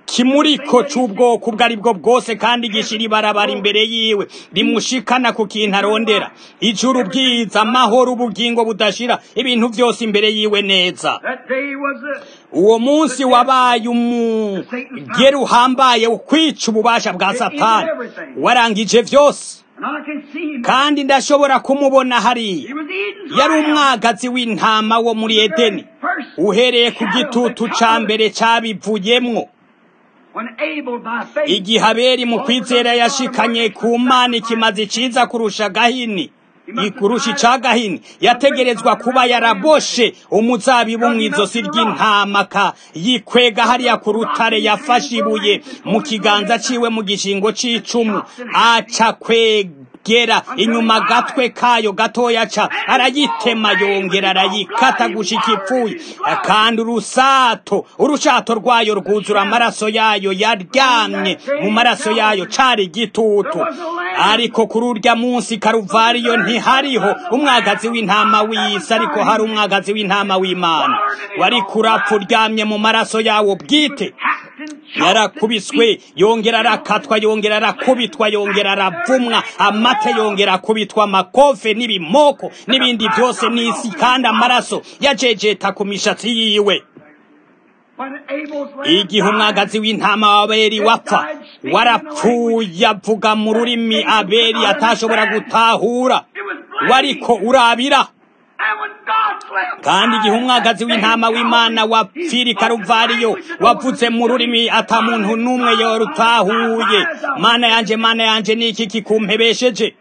ikimuriko c'ubwoko ubwo ari bwo bwose kandi gishira ibarabara imbere yiwe rimushikana ku kintu arondera ijuru bwiza amahoro ubugingo budashira ibintu vyose imbere yiwe neza That day was the uwo munsi wabaye umugeri uhambaye ukwica ububasha bwa satani warangije vyose and I can see him. kandi ndashobora kumubona hariya He was Eden's yari lamb. umwagazi w'intama wo muri edeni uhereye ku gitutu ca mbere cabivuyemwo When Abel by faith igihe aberi mu kwizera yashikanye ku mana ikimazi ciza kurusha gahini ikurusha ica gahini yategerezwa kuba yaraboshe umuzabibu mw'izosi ry'intama ka yikwega hariya ku rutare yafashe ibuye mu kiganza ciwe mu gishingo c'icumu aca kwegera inyuma agatwe kayo gatoya ca arayitema yongera arayikata gushika ipfuye kandi urusato urushato rwayo rwuzura amaraso yayo yaryamye mu maraso yayo cari igitutu ariko kuri urya munsi karuvariyo ntihariho umwagazi w'intama w'isi ariko hari umwagazi w'intama w'imana wari kurapfa uryamye mu maraso yawo bwite yarakubiswe yongera arakatwa yongera arakubitwa yongera aravumwa amate yongera akubitwa amakofe n'ibimoko n'ibindi byose n'isi kandi amaraso yajejeta ku mishatsi yiwe when Abel's lamb igihe umwagazi w'intama wa abeli wapfa warapfuye avuga mu rurimi abeli atashobora gutahura wariko urabira And when God's lamb kandi igihe umwagazi w'intama w'imana wapfira i karuvariyo wavuze mu rurimi ata muntu n'umwe yorutahuye mana yanje mana yanje ni iki kikumpebesheje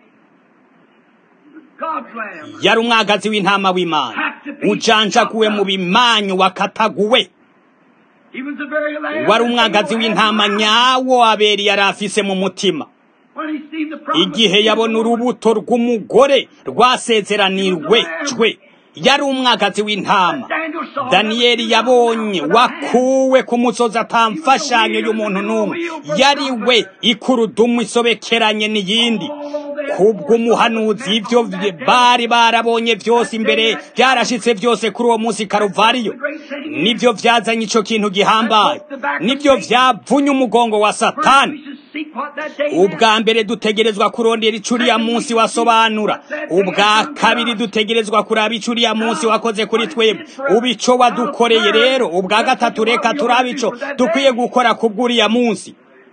God's lamb yari umwagazi w'intama w'imana ujanjaguwe mu bimanyu wakataguwe he was the very lamb wari that umwagazi Abel had w'intama in mind. nyawo abeli yari afise mu mutima When he seen the promise igihe yabona urubuto rw'umugore rwasezeranirwe cwe yari umwagazi w'intama Daniel saw daniyeli yabonye wakuwe ku musozi atamfashanyo y'umuntu n'umwe yari we ikurudumu isobekeranye n'iyindi kubw'umuhanuzi ibyo bari barabonye byose imbere byarashitse byose kuri uwo munsi karuvariyo nibyo byazanye ico kintu gihambaye nibyo vyavunye umugongo wa satani we should seek what that day meant. ubwa mbere dutegerezwa kurondera ico uriya munsi wasobanura ubwa kabiri dutegerezwa kuraba ico uriya munsi wakoze kuri twebwe ubu ico wadukoreye rero ubwa gatatu reka turabe ico dukwiye gukora kubw'uriya munsi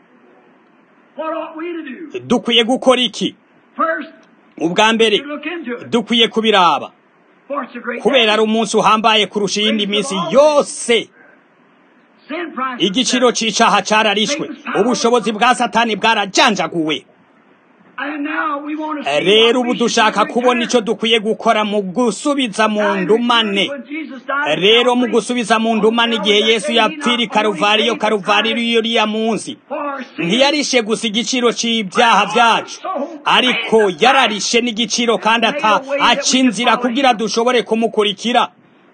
What ought we to do? dukwiye gukora iki First, ubwa mbere to look into it. dukwiye kubiraba For it's a great kubera day. ari umunsi uhambaye kurusha iyindi minsi yose Sin price igiciro c'icaha cararishwe ubushobozi bwa satani bwarajanjaguwe And now we want to see rero what ubu we should dushaka do kubona return. ico dukwiye gukora mu gusubiza mu ndumane When Jesus died, rero mu gusubiza mu ndumane igihe yesu yapfira i karuvariyo karuvariyo uriya munsi for sin, ntiyarishe gusa igiciro c'ibyaha vyacu ariko yararishe n'igiciro kandi ata aca inzira kugira dushobore kumukurikira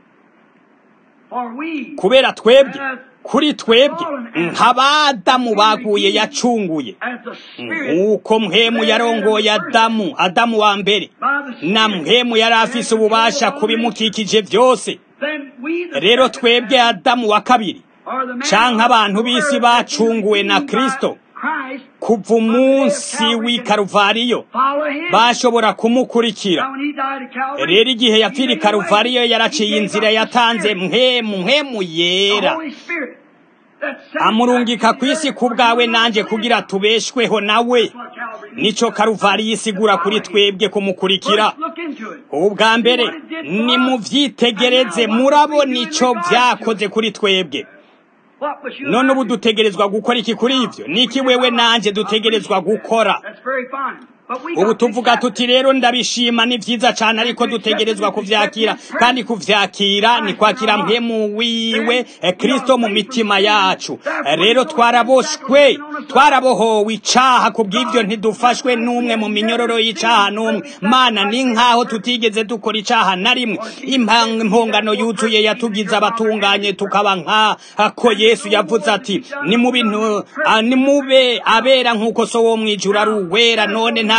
for we, kubera twebwe kuri twebwe nk'abadamu baguye yacunguye as the Spirit, nk'uko mpemu yarongoye adamu adamu wa mbere by the na Spirit, mpemu yari afise ububasha ku bimukikije byose then we, the rero second twebwe man, adamu wa kabiri are the man canke abantu of the b'isi word bacunguwe na that is Kristo. by Christ, kuva umunsi w'i karuvariyo follow him. bashobora kumukurikira Now when he died at Calvary, rero igihe he yapfira i made a way. karuvariyo He yaraciye gave inzira us the yatanze Spirit, mpemu mpemu the yera Holy Spirit, that sent amurungika back ku to isi the ku earth bwawe for nanje us. kugira tubeshweho nawe That's what Calvary means. nico karuvariyo isigura kuri twebwe kumukurikira First, look into it. ubwa mbere nimuvyitegereze murabona ico vyakoze kuri twebwe What was you none ubu like? dutegerezwa gukora iki kuri ivyo niki wewe nanje dutegerezwa gukora That's very fine. But we ubu got to tuvuga accept tuti rero ndabishima ni vyiza cane ariko dutegerezwa kuvyakira kandi kuvyakira ni kwakira mpemu wiwe eh, kristo mu mitima yacu Eh, rero twaraboshwe twarabohowe icaha kubw'ivyo ntidufashwe n'umwe mu minyororo y'icaha n'umwe mana ni nk'aho tutigeze dukora icaha na rimwe Impa- impongano yuzuye yatugize abatunganye tukaba nk'ako yesu yavuze ati ni mu bintu ah, nimube abera nk'uko so wo mw'ijuru ari uwera none nta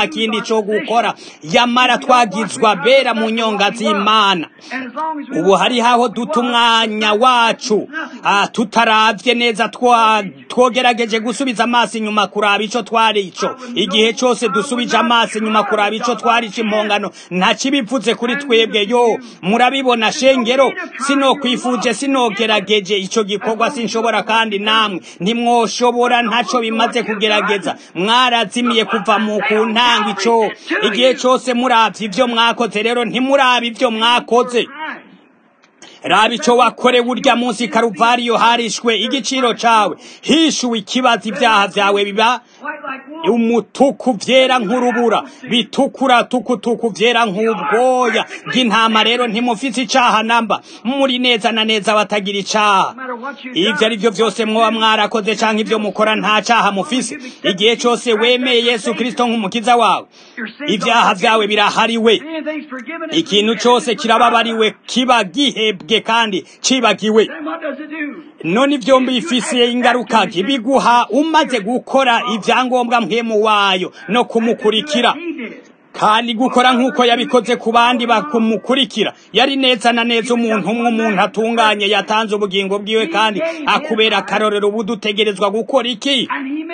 nta kindi cyo gukora yamara twagizwa bera mu nyonga z'imana ubu hariho aho duta umwanya wacu tutaravye neza twogerageje gusubiza amaso inyuma kuraba ico twari ico igihe cose dusubije amaso inyuma kuraba ico twari ico impongano nta kibivuze kuri twebwe yo murabibona shengero sinokwifuje sinogerageje ico gikorwa sinshobora kandi namwe ntimwoshobora ntaco bimaze kugerageza mwarazimiye kuva mu ku ntango ico igihe cose muravye ivyo mwakoze rero ntimuraba ivyo mwakoze raba ico wakorewe urya munsi karuvariyo harishwe igiciro cawe hishuwe ikibazo ibyaha vyawe biba umutuku vyera nk'urubura bitukura tukutuku vyera nk'ubwoya bw'intama rero ntimufise icaha namba muri neza na neza batagira icaha ivyo ari vyo vyose mwoba mwarakoze canke ivyo mukora nta caha mufise igihe cose wemeye yesu kristo nk'umukiza wawe ivyaha vyawe birahariwe ikintu cose kirababariwe kiba gihebwe kandi cibagiwe none ivyo mbifisiye ingaruka biguha umaze gukora ivyangombwa mpemu wayo no kumukurikira kandi gukora nk'uko yabikoze ku bandi bakumukurikira yari neza na neza umuntu umwe umuntu atunganye yatanze ubugingo bwiwe kandi akubera akarorero ubu dutegerezwa gukora iki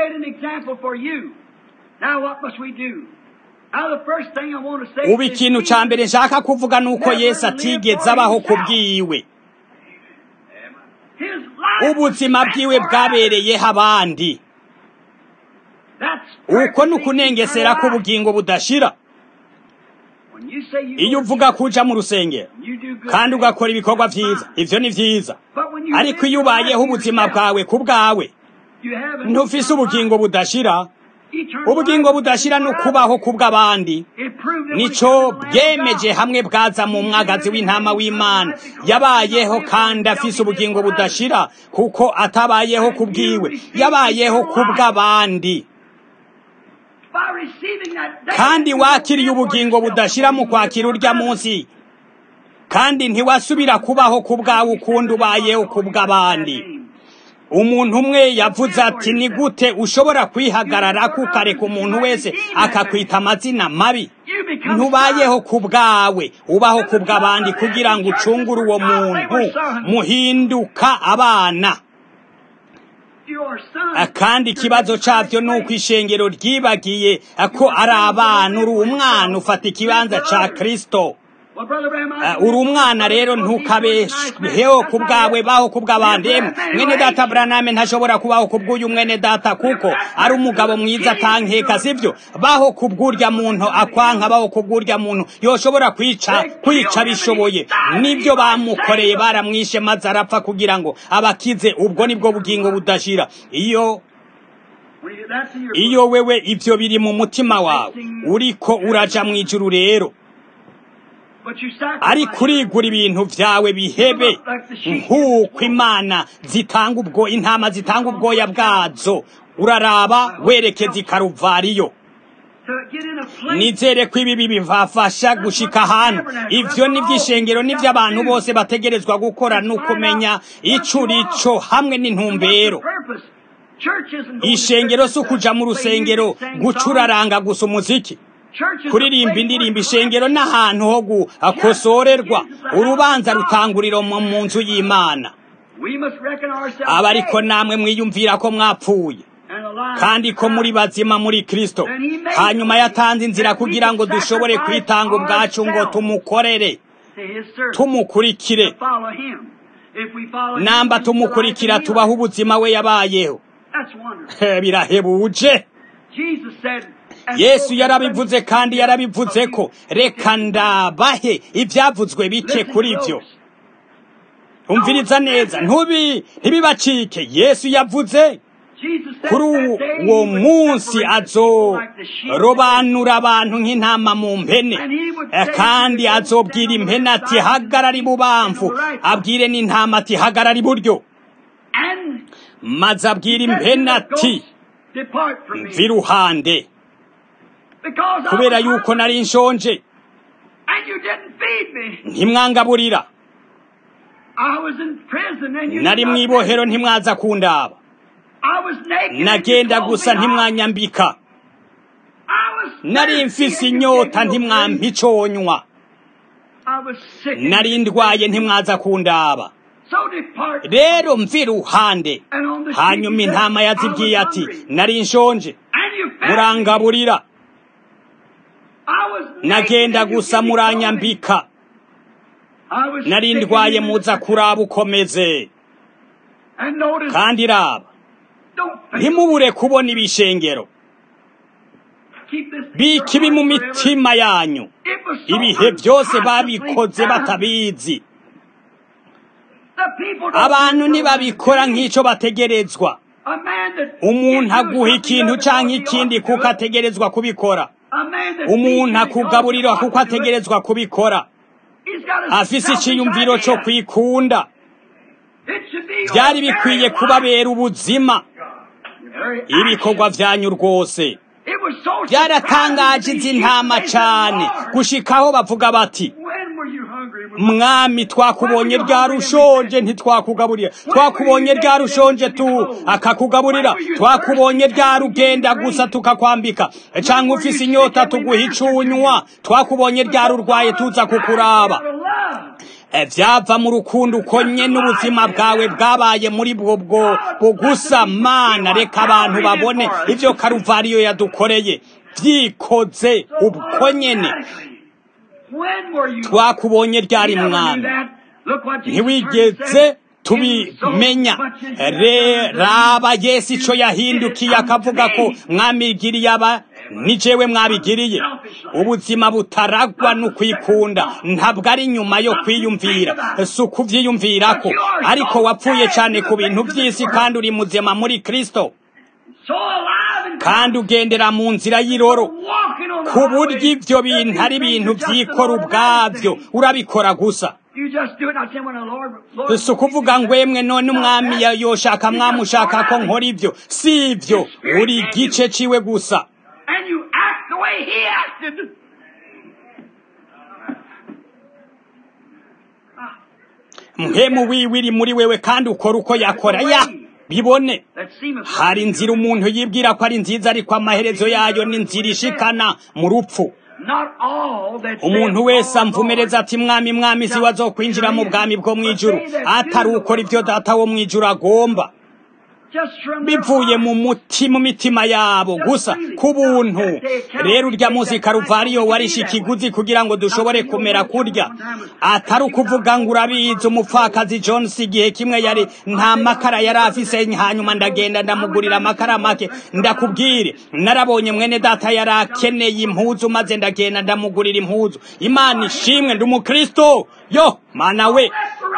ubu ikintu ca mbere nshaka kuvuga ni uko yesu atigeze abaho ku bwiwe ubuzima bwiwe bwabereyeho abandi uko ni ukunengesera k'ubugingo budashira iyo uvuga kuja mu rusengero kandi ugakora ibikorwa vyiza ivyo ni vyiza ariko iyo ubayeho ubuzima bwawe ku bwawe ntufise ubugingo budashira ubugingo budashira no kubaho ku bw'abandi nico bwemeje hamwe bwaza mu mwagazi w'intama w'imana yabayeho kandi afise ubugingo budashira kuko atabayeho ku bwiwe yabayeho ku bw'abandi kandi wakiriye ubugingo budashira mu kwakira urya munsi kandi ntiwasubira kubaho ku bwawe ukundi ubayeho ku bw'abandi umuntu umwe yavuze ati ni gute ushobora kwihagarara kukareka umuntu wese akakwita amazina mabi ntubayeho ku bwawe ubaho ku bw'abandi kugira ngo ucungure uwo muntu muhinduka abana kandi ikibazo cyabyo ni uko ishengero ryibagiye ko ari abana uri umwana ufata ikibanza cya kirisito uri umwana rero ntukabeheho ku bwawe baho ku bw'abandi mwene data buraname ntashobora kubaho ku bw'uyu mwene data kuko ari umugabo mwiza atankeka sibyo baho ku bw'urya muntu akwanka baho ku bw'urya muntu yoshobora kwica kwica bishoboye nibyo bamukoreye baramwishe maze arapfa kugira ngo abakize ubwo nibwo bugingo budashira iyo iyo wewe ibyo biri mu mutima wawe uriko uraja mu ijuru rero ariko urigura ibintu byawe bihebe nk'uko imana zitanga ubwo intama zitanga ubwoya bwazo uraraba werekeza i karuvariyo nizere ko ibi bibafasha gushika ahantu ivyo n'ivy'ishengero n'ivy'abantu bose bategerezwa gukora ni ukumenya ico urico hamwe n'intumbero ishengero si ukuja mu rusengero gucuraranga gusa umuziki kuririmba indirimbo ishengero n'ahantu ho gukosorerwa urubanza rutanguriro mu nzu y'imana aba ariko namwe mwiyumvira ko mwapfuye kandi ko muri bazima muri kristo hanyuma yatanze inzira kugira ngo dushobore kwitanga ubwacu ngo tumukorere tumukurikire namba tumukurikira tubaho ubuzima we yabayeho birahebuje yesu yarabivuze kandi yarabivuze ko reka ndabahe ibyavuzwe bike kuri byo umviriza neza ntubi ntibibacike yesu yavuze kuri uwo munsi azorobanura abantu nk'intama mu mpene kandi azobwira impene ati hagarara ibubamfu abwire n'intama ati hagarara iburyo maze abwira impene ati mva iruhande kubera yuko nari nshonje ntimwangaburira nari mu ibohero ntimwaza kundaba nagenda gusa ntimwanyambika nari mfise inyota ntimwampa iconywa I was sick. nari ndwaye ntimwaza kundaba So depart. rero mvi iruhande And on the hanyuma street he intama said, yazibwiye I was ati hungry. nari nshonje And you fed me. murangaburira I was nagenda naked and you gusa gave me clothing. muranyambika I was nari sick and ndwaye you muza kuraba ukomeze And notice, kandi raba don't fail. ntimubure kubona ibishengero Keep this in bika your ibi mu heart forever. mitima yanyu It was so ibihe byose babikoze unconsciously done. batabizi The people don't abantu do it ntibabikora right. nk'icyo bategerezwa A man that umuntu gives you aguha something ikintu other cyangwa than ikindi you ought to kuko do it. ategerezwa kubikora A man that umuntu feeds you akugaburira because you kuko ought to do it. ategerezwa kubikora He's got a afise selfish icyiyumviro cyo idea. kwikunda It should be your byari very bikwiye life. kubabera ubuzima Your very ibikorwa action. byanyu rwose It was so byaratangaje surprising izi to ntama see. They said, cyane "Lord, gushikaho bavuga bati When were you hungry? mwami twakubonye ryari ushonje ntitwakugaburira twakubonye ryari ushonje tu akakugaburira twakubonye ryari ugenda gusa tukakwambika cyangwa ufise inyota tuguha icunywa twakubonye ryari urwaye tuza kukuraba Out of love. E, byava mu rukundo ukonye n'ubuzima bwawe bwabaye muri bwo bwo bugusa mana reka abantu babone ibyo karuvariyo yadukoreye byikoze ubwo nyene When were you twakubonye ryari You never knew mwami that. Look what Jesus ntiwigeze said. tubimenya Re- raba yesu icyo yahindukiye akavuga ko mwamigiriye aba ni jewe mwabigiriye ubuzima butaragwa no kwikunda ntabwo ari nyuma yo kwiyumvira si ukubyiyumvirako ariko wapfuye cyane ku bintu by'isi kandi uri muzima muri kristo So alive and kandi ugendera mu nzira y'iroro walking on the ku buryo highway. ibyo bintu ari ibintu byikora ubwabyo urabikora gusa You just do it. I say when the Lord, Lord si ukuvuga ngo emwe none umwami ya- yoshaka mwamushaka ko nkora ibyo si ibyo uri igice ciwe gusa and you act the way He acted. mpemu wiwe iri muri wewe kandi ukora uko yakora ya bibone That seemeth hari inzira umuntu yibwira ko ari nziza ariko amaherezo yayo ni inzira ishikana mu rupfu not all that umuntu saith, wese Lord, amvumereza ati mwami mwami si wazokwinjira mu bwami bwo mu ijuru atari ukora ibyo data wo mu ijuru agomba Lord. Just from their bivuye heart. mu muti mu mitima yabo gusa ku buntu rero urya munsi karuvariyo warishe ikiguzi kugira ngo dushobore kumera kurya atari ukuvuga ngo urabizi umupfakazi Jones igihe kimwe yari nta makara yari afise hanyuma ndagenda ndamugurira amakara make ndakubwire narabonye mwene data yari akeneye impuzu maze ndagenda ndamugurira impuzu imana ishimwe ndi umukristo yo mana we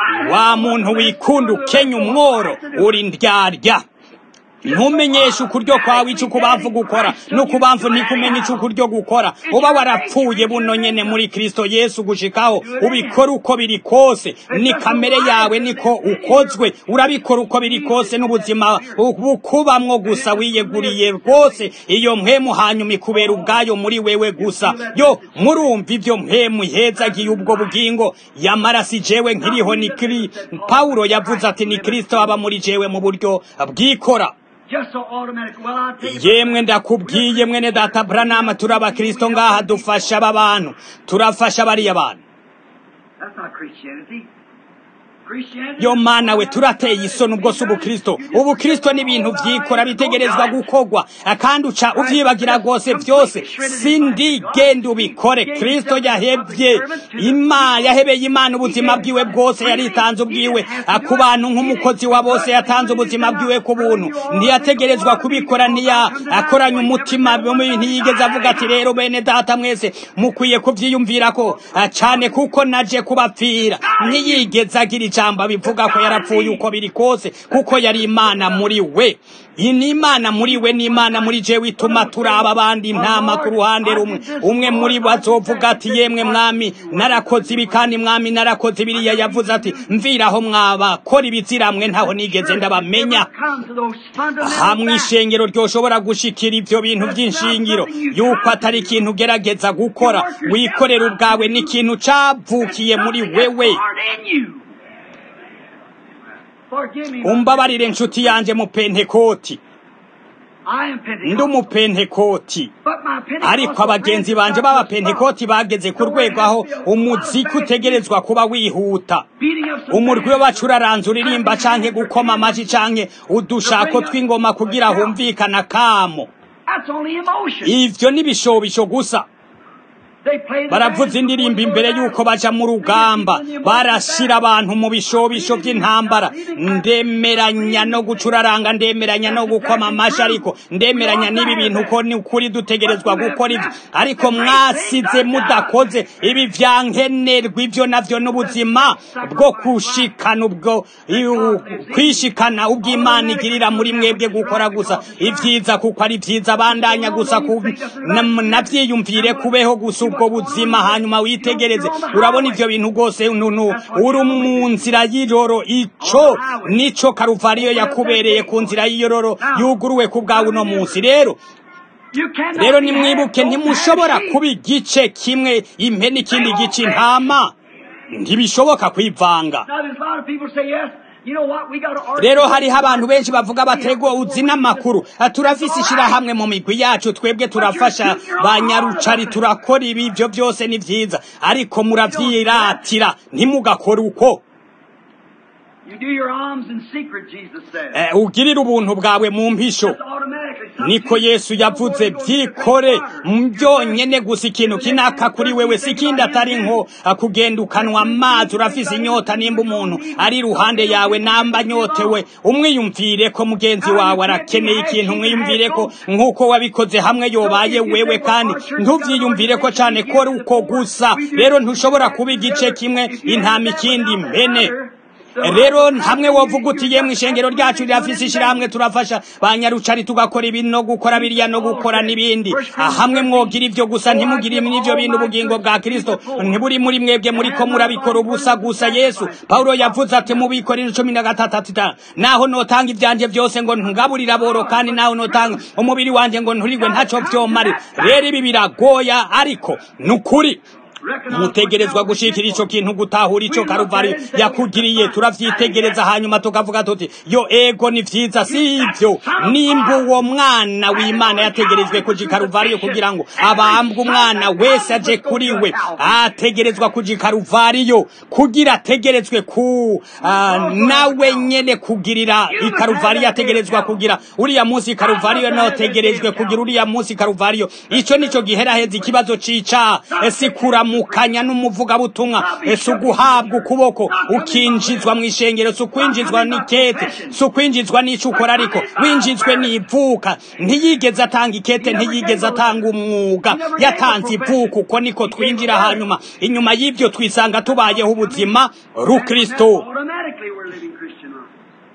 wa muntu wikunda ukenya umworo uri ndyarya ntumenyeshe ukuryo kwawe icyo ukubamvu gukora n'ukubamvu ntikumenya icyo ukuryo gukora uba warapfuye buno nyene muri kristo yesu gushikaho ubikora uko biri kose ni kamere yawe niko ukozwe urabikora uko biri kose n'ubuzima bukubamwo gusa wiyeguriye rwose iyo mpemu hanyuma ikubera ubwayo muri wewe gusa yo murumva ibyo mpemu ihezagiye ubwo bugingo yamara si jewe nkiriho ni kiri pawulo yavuze ati ni kristo aba muri jewe mu buryo bwikora Just so automatic. Well, I'll tell you. yemwe ndakubwiye mwene data buranama turi abakristo ngaha dufasha aba bantu turafasha bariya bantu That's not Christianity. Christianity. yo mana we turateye isoni ubwo si ubukristo ubukristo ni ibintu byikora bitegerezwa gukorwa kandi uca uvyibagira rwose byose sindi genda ubikore kristo yahebye ima yahebeye imana ubuzima bwiwe bwose yaritanze ubwiwe ku bantu nk'umukozi wa bose yatanze ubuzima bwiwe ku buntu ntiyategerezwa kubikora ntiya akoranya umutima ntiyigeze avuga ati rero bene data mwese mukwiye kuvyiyumvira ko cane kuko naje kubapfira ntiyigeze agira ijambo bivuga ko yarapfuye uko biri kose kuko yari imana muri we iyi ni imana muri we ni imana muri jewe ituma turaba abandi intama ku ruhande rumwe umwe muri bo azovuga ati yemwe mwami narakoze ibi kandi mwami narakoze biriya yavuze ati mviraho mwaba kora ibiziramwe ntaho nigeze ndabamenya Come to those fundamental hamwe facts. ishengero ryoshobora gushikira ibyo bintu by'inshingiro yuko atari ikintu ugerageza gukora wikorera ubwawe ni ikintu cavukiye muri wewe Forgive me. umbabarire nshuti yanjye mu pentekoti I am ndi Pentecost. umupentekoti But my Pentecostal ariko abagenzi friends banje got the b'abapentekoti bageze ku rwego aho umuziki utegerezwa kuba wihuta beating of some umurwi bands. w'abacuranzi uririmba canke gukoma amaji canke udushako tw'ingoma kugira humvikana kamo That's only emotion. ivyo ni ibishobisho gusa They play the baravuza bands indirimbo before imbere they go y'uko down. baja mu rugamba barashira abantu mu bishobisho by'intambara ndemeranya no gucuraranga ndemeranya no gukoma amashi ariko ndemeranya n'ibi bintu ko ni ukuri dutegerezwa gukora ibyo ariko mwasize mudakoze ibi vyankenerwa ivyo navyo n'ubuzima bwo kushikana ubwo iu- kwishikana ubw'imana igirira muri mwebwe gukora gusa ivyiza kuko ari vyiza bandanya gusa ku na- navyiyumvire kubeho gusa ubwo buzima hanyuma witegereze urabona ivyo bintu rwose nunu uri mu nzira y'iroro ico nico karuvariyo yakubereye ku nzira y'iroro yuguruwe ku bwawe uno munsi rero You cannot rero be nimwibuke half, don't ntimushobora have kuba igice kimwe impene ikindi gice intama ntibishoboka kwivanga Now there's a lot of people say yes. You know what? We got to argue. rero hariho abantu benshi bavuga batego uzi n'amakuru Ah, turafise ishirahamwe mu migwi yacu twebwe turafasha ba nyarucari turakora ibi ibyo byose ni vyiza ariko muravyiratira ntimugakore uko You do your alms in secret, Jesus said. Eh, ugirire ubuntu bwawe mu mpisho That's automatically. niko yesu yavuze byikore byonyene gusa ikintu kinaka kuri wewe si ikindi atari nko ah, kugenda ukanwa amazi urafise inyota nimba umuntu ari iruhande yawe namba anyotewe umwiyumvire ko mugenzi wawe arakeneye ikintu umwiyumvire ko nk'uko wabikoze hamwe yobaye wewe kandi ntuvyiyumvire ko cane ko ari uko gusa rero ntushobora kuba igice kimwe intama ikindi mbene rero hamwe wovuga uti yemwe ishengero ryacu rirafise ishirahamwe turafasha ba nyarucari tugakora ibi no gukora biriya no gukora n'ibindi Ah, hamwe mwogira ivyo gusa ntimugire n'ivyo bintu ubugingo bwa kristo ntiburi muri mwebwe muriko murabikora ubusa gusa yesu pawulo yavuze ati mubikorera cumi na gatatu ati ta naho notanga ivyanje vyose ngo ntugaburira boro kandi naho notanga umubiri wanje ngo nturigwe ntaco vyomarira rero ibi biragoya ariko ni ukuri mutegerezwa gushikira ico kintu gutahura ico karuvari yakugiriye turavyitegereza hanyuma tukavuga tuti yo ego ni vyiza si ivyo nimba uwo mwana w'imana yategerejwe kuja i karuvariyo kugira ngo abambwe umwana wese aje kuri we ategerezwa kuja i karuvariyo kugira ategerezwe ku ah, nawe nyene kugirira i karuvariyo ategerezwa kugira uriya munsi i karuvariyo nategerejwe kugira uriya munsi i karuvariyo ico nico giheraheza ikibazo c'icaha esi kuramukanya n'umuvugabutumwa esi uguhabwa ukuboko ukinjizwa mu ishengero si ukwinjizwa n'ikete si ukwinjizwa n'ico ukora ariko winjizwe n'ivuka ntiyigeze atanga ikete ntiyigeze atanga umwuga yatanze ivuka uko niko twinjira hanyuma inyuma y'ivyo twisanga tubayeho ubuzima rukristo Automatically we're living Christian life.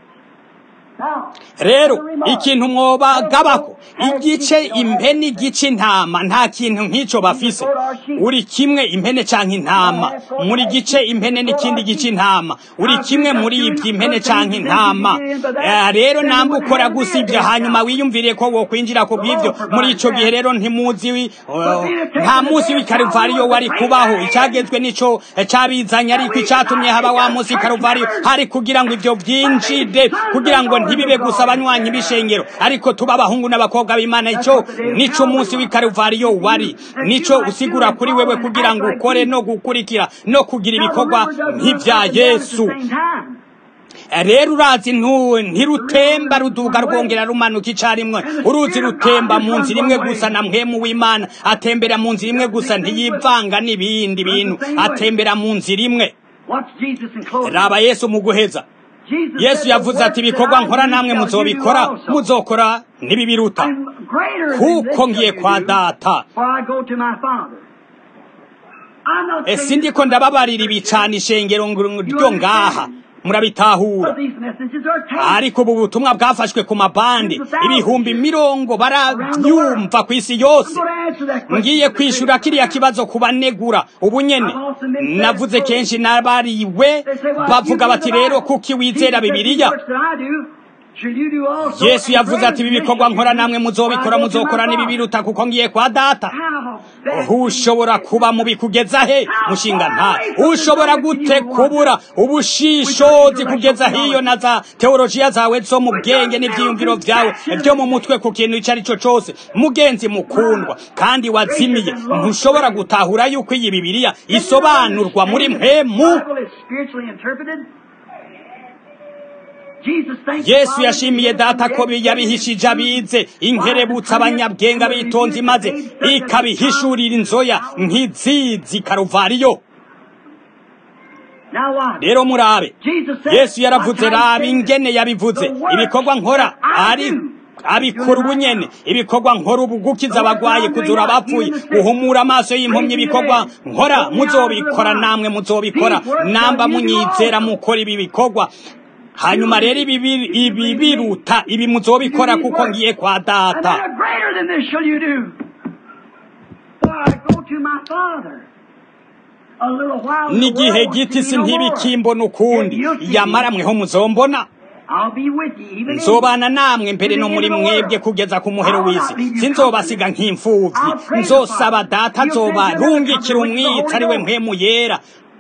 Now, rero ikintu mwobagabako igice impene igice intama nta kintu nk'ico bafise uri kimwe impene canke intama muri gice impene n'ikindi gice intama uri kimwe muri ivyo impene canke intama Eh, rero namba ukora gusa ivyo hanyuma wiyumvire ko wokwinjira ku bw'ivyo muri ico gihe rero ntimuzi wi- eh, nta musi w'ikaruvariyo wari kubaho icagezwe nico eh, cabizanye ariko icatumye haba wa musi w'ikaruvariyo hari kugira ngo ivyo vyinjire kugira ngo ntibibe gusa abanywanyi b'ishengero ariko tuba abahungu n'abakobwa b'imana ico nico umunsi w'ikaruvariyo wari nico usigura kuri wewe kugira ngo ukore no gukurikira no kugira ibikorwa nk'ivya yesu rero urazi ntu- ntirutemba ruduga rwongera rumanuka icarimwe uruzi rutemba mu nzira imwe gusa na mpwemu w'imana atembera mu nzira imwe gusa ntiyivanga n'ibindi bintu atembera mu nzira imwe Watch Jesus in closing. raba yesu mu guheza Jesus yesu said, yavuze "The ati works ibikorwa that I nkora do namwe shall you muzobikora do also." muzokora ntibibiruta I'm greater than kuko this ngiye shall kwa you do, data for I go to my Father. I'm not ese saying ndiko ndababarira ibicana ishengero ngo- ryo ngaha murabitahura but these messages are taken. ariko ubu butumwa bwafashwe ku mabande ibihumbi mirongo barabyumva ku isi I'm yose going to answer that question. ngiye kwishura kiriya kibazo ku banegura ubu nyene navuze kenshi n'abariwe bavuga bati rero kuki wizera bibiliya shall you do also. yesu and yavuze greater ati ibi than bikorwa this nkora shall you namwe do, muzobikora for I go to muzokora my n'ibibiruta kuko ngiye kwa data How that ushobora kuba mu bikugeza he mushinga nta ushobora gute kubura ubushishozi kugeza hiyo na za teolojiya zawe zo mu bwenge n'ibyiyumviro byawe byo mu mutwe ku kintu icyo ari cyo cyose mugenzi mukundwa kandi wazimiye ntushobora gutahura yuko iyi bibiliya isobanurwa muri mpemu Bible is spiritually interpreted. Jesus thanks yesu the yashimiye Father data ko yabihishije abize inkerebutsa abanyabwenge abitonze maze ikabihishurira inzoya nk'izizi karuvariyo Now watch. rero murabe Jesus said, yesu yaravuze "What I raba say, ingene yabivuze the works ibikorwa nkora that I ari do, abikora ubunyene ibikorwa nkora ubu gukiza abagwaye kuzura abapfuye guhumura amaso y'impumyi ibikorwa nkora muzobikora namwe muzobikora namba munyizera mukora ibi bikorwa hanyuma rero ibi bi- ibi biruta ibi muzobikora kuko ngiye kwa And data then a greater than this shall you do. For I go to my Father. A little while the n'igihe world will giti see me no more. sintibikimbona ukundi Yet you'll see me. yamara mweho muzombona I'll be with you even in nzobana namwe mbere no muri mwebwe kugeza ku muhero w'isi sinzobasiga nk'imfuvyi nzosaba data azoba rungikira umwitsi ari we mpemu yera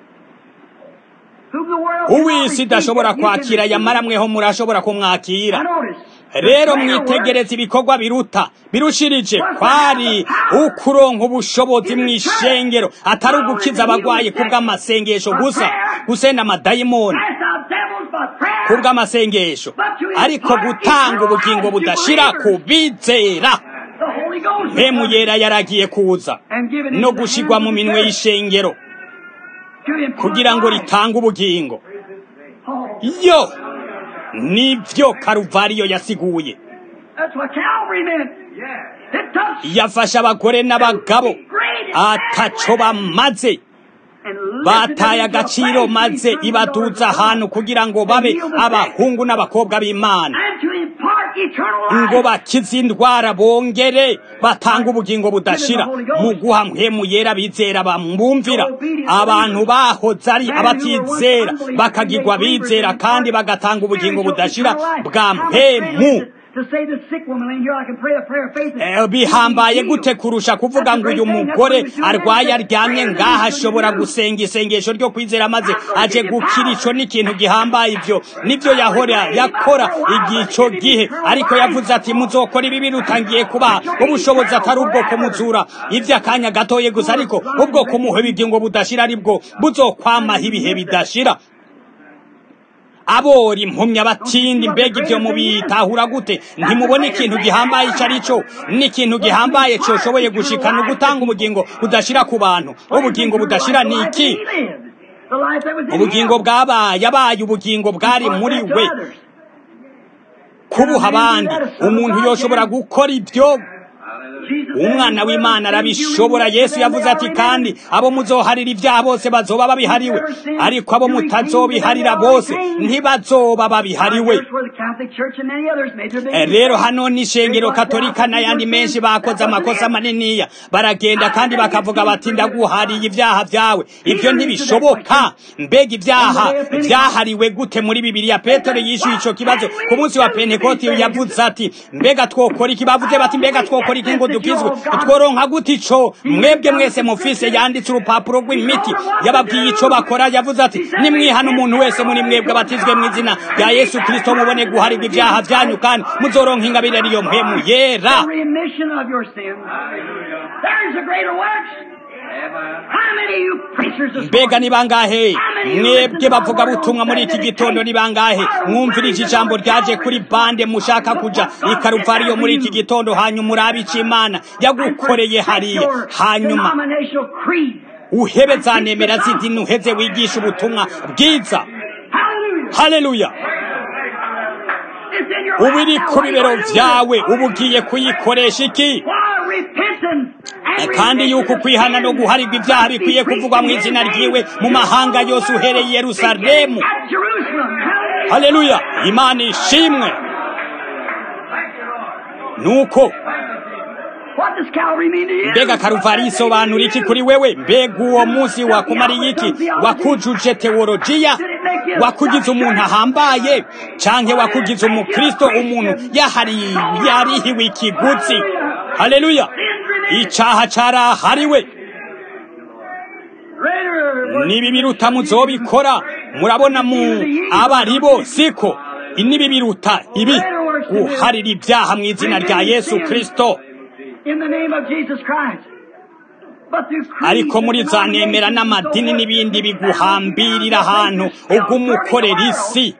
whom the world cannot uw'isi receive, idashobora but you can kwakira receive. yamara mweho murashobora kumwakira Now notice, the rero greater work mwitegereza ibikorwa biruta birushirije kwari ukuronka ubushobozi mu ishengero atari ugukiza abagwayi kubw'amasengesho gusa gusenda amadayimoni cast out devils by prayer. kubw'amasengesho ariko gutanga ubugingo budashira ku bizera The Holy Ghost. mpemu yera yaragiye kuza And given no into the gushigwa hands mu of the minwe church y'ishengero to impart kugira ngo life. ritange ubugingo Oh, yo nivyo karuvariyo yasiguye that's what Calvary meant. It touched yafashe abagore n'abagabo great ataco bamaze and lifted bataye them into agaciro place maze through the ibaduza doors of ahantu God. kugira ngo babe abahungu n'abakobwa b'imana and to impart eternal ngo life. bakize indwara bongere batanga ubugingo budashira mu guha mpemu yera bizera bamwumvira abantu bahoze ari abatizera bakagirwa bizera kandi bagatanga ubugingo budashira bwa mpemu To say the sick woman laying here, I can pray a prayer of faith. Eh, bihambaye gute kurusha kuvuga ngo uyu mugore arwaye aryamye ngaha ashobora gusenga isengesho ryo kwizera maze aje gukira ico n'ikintu gihambaye ivyo nivyo yahora yakora igihe ico gihe ariko yavuze ati muzokora ibi birutangiye kubaha ubushobozi atari ubwo kumuzura ivy'akanya gatoye gusa ariko ubwo kumuha ibigingo budashira aribwo buzokwamaho ibihe bidashira abora impumyi abatindi mbega ibyo mubitahura gute ntimubona ikintu gihambaye icyo ari cyo n'ikintu gihambaye cyoshoboye gushikana ugutanga ubugingo budashira ku bantu ubugingo budashira ni iki ubugingo bwabaye yabaye ubugingo bwari muri we kubuha abandi umuntu yoshobora gukora ibyo umwana w'imana arabishobora yesu yavuze ati kandi abo muzoharira ibyaha bose bazoba babihariwe ariko abo mutazobiharira bose ntibazoba babihariwe Eh, rero hano ni ishengero katolika n'ayandi menshi bakoze amakosa maniniya baragenda kandi bakavuga bati ndaguhariye ibyaha byawe ibyo ntibishoboka mbega ibyaha byahariwe gute muri bibiliya petero yishyuye icyo kibazo ku munsi wa pentekoti yavuze ati mbega twokora iki bavuze bati mbega twokora iki ngo dukizwe tworonka gute ico mwebwe mwese mufise yanditse urupapuro rw'imiti yababwiye ico bakora yavuze ati nimwihana umuntu wese muri mwebwe abatizwe mu izina rya yesu kristo mubone guharirwa ibyaha byanyu kandi muzoronka ingabire ariyo mpemu yera remission of your sins. There's a greater works. How many of you preachers this mbega morning? ni bangahe mwebwe bavuga butumwa muri iki gitondo ni bangahe mwumvirije ijambo ryaje kuri bande mushaka kuja i karuvariyo muri iki gitondo hanyuma urabe ico imana yagukoreye hariya hanyuma Denominational creed. uhebe za nemera z'idini uheze wigisha ubutumwa bwiza Hallelujah. haleluya It's in your ubu iri life now. ku What are you bibero gonna do vyawe with it? ubu ugiye kuyikoresha iki Why repentance and kandi yuko remission of kwihana no sins guharirwa ibyaha must be bikwiye kuvugwa mu preached in izina His ryiwe name. mu mahanga yose uhereye i yerusalemu At Jerusalem. Hallelujah. haleluya imana ishimwe nuko What does Calvary mean to you? mbega karuvari isobanura iki kuri wewe mbega uwo munsi wakumariye iki wakujuje teolojiya wakugize umuntu ahambaye canke wakugize umukristo umuntu yahari yarihiwe ikiguzi haleluya icaha carahariwe Greater nibi biruta muzobikora murabona mu abaribo siko nibi biruta ibi guharira ibyaha mu izina rya yesu kristo in the name of Jesus Christ. But through creeds ariko muri and za nemera denominations n'amadini so n'ibindi heavy, biguhambirira ahantu ugumukorera isi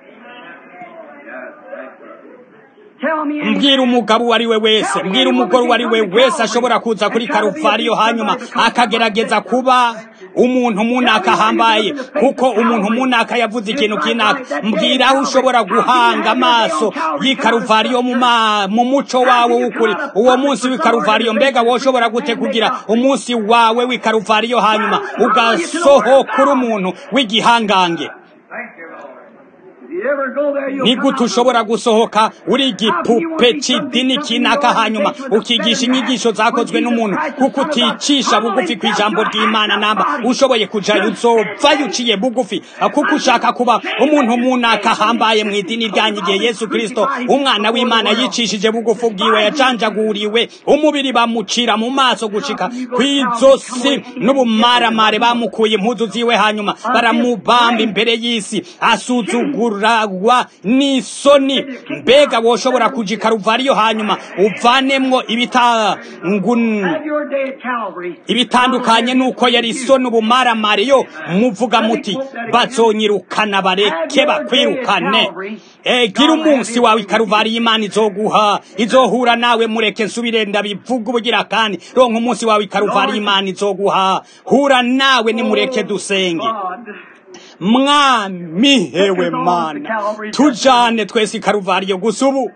Tell me any- mbwira umugabo uwo ari we wese mbwira umugore uwo ari we wese ashobora kuza kuri karuvariyo hanyuma akagerageza kuba umuntu munaka ahambaye kuko umuntu munaka yavuze ikintu kinaka mbwira aho ushobora guhanga amaso y'ikaruvariyo mu ma- mu muco wawe w'ukuri uwo munsi w'ikaruvariyo mbega wowe ushobora gute kugira umunsi wawe w'ikaruvariyo hanyuma ugasohokura umuntu w'igihangange If you ever go there, you'll ni come gute out ushobora gusohoka uri igipupe c'idini kinaka hanyuma ukigisha inyigisho zakozwe n'umuntu kuko uticisha bugufi ku ijambo ry'imana namba ushoboye kujayo uzovayo uciye bugufi kuko ushaka kuba umuntu munaka ahambaye mu idini ryanyu igihe yesu kristo umwana w'imana yicishije bugufi ubwiwe yacanjaguriwe umubiri bamucira mu maso gushika kw'izosi n'ubumaramare bamukuye impuzu ziwe hanyuma baramubamba imbere y'isi asuzugurwa n'isoni mbega woshobora kuja i karuvariyo hanyuma uvanemwo ibitangun Have your day at Calvary. ibitandukanye nuko yari isoni ubumaramare yo muvuga muti bazonyirukana bareke bakwirukane Eh, gira umunsi wawe ikaruvari y'imana izoguha izohura nawe mureke nsubire ndabivuga ubugira kandi ronka umunsi wawe ikaruvari y'imana izoguha hura nawe nimureke dusenge God. mwami hewe mana tujane twese ikaruvariyo gusa ubu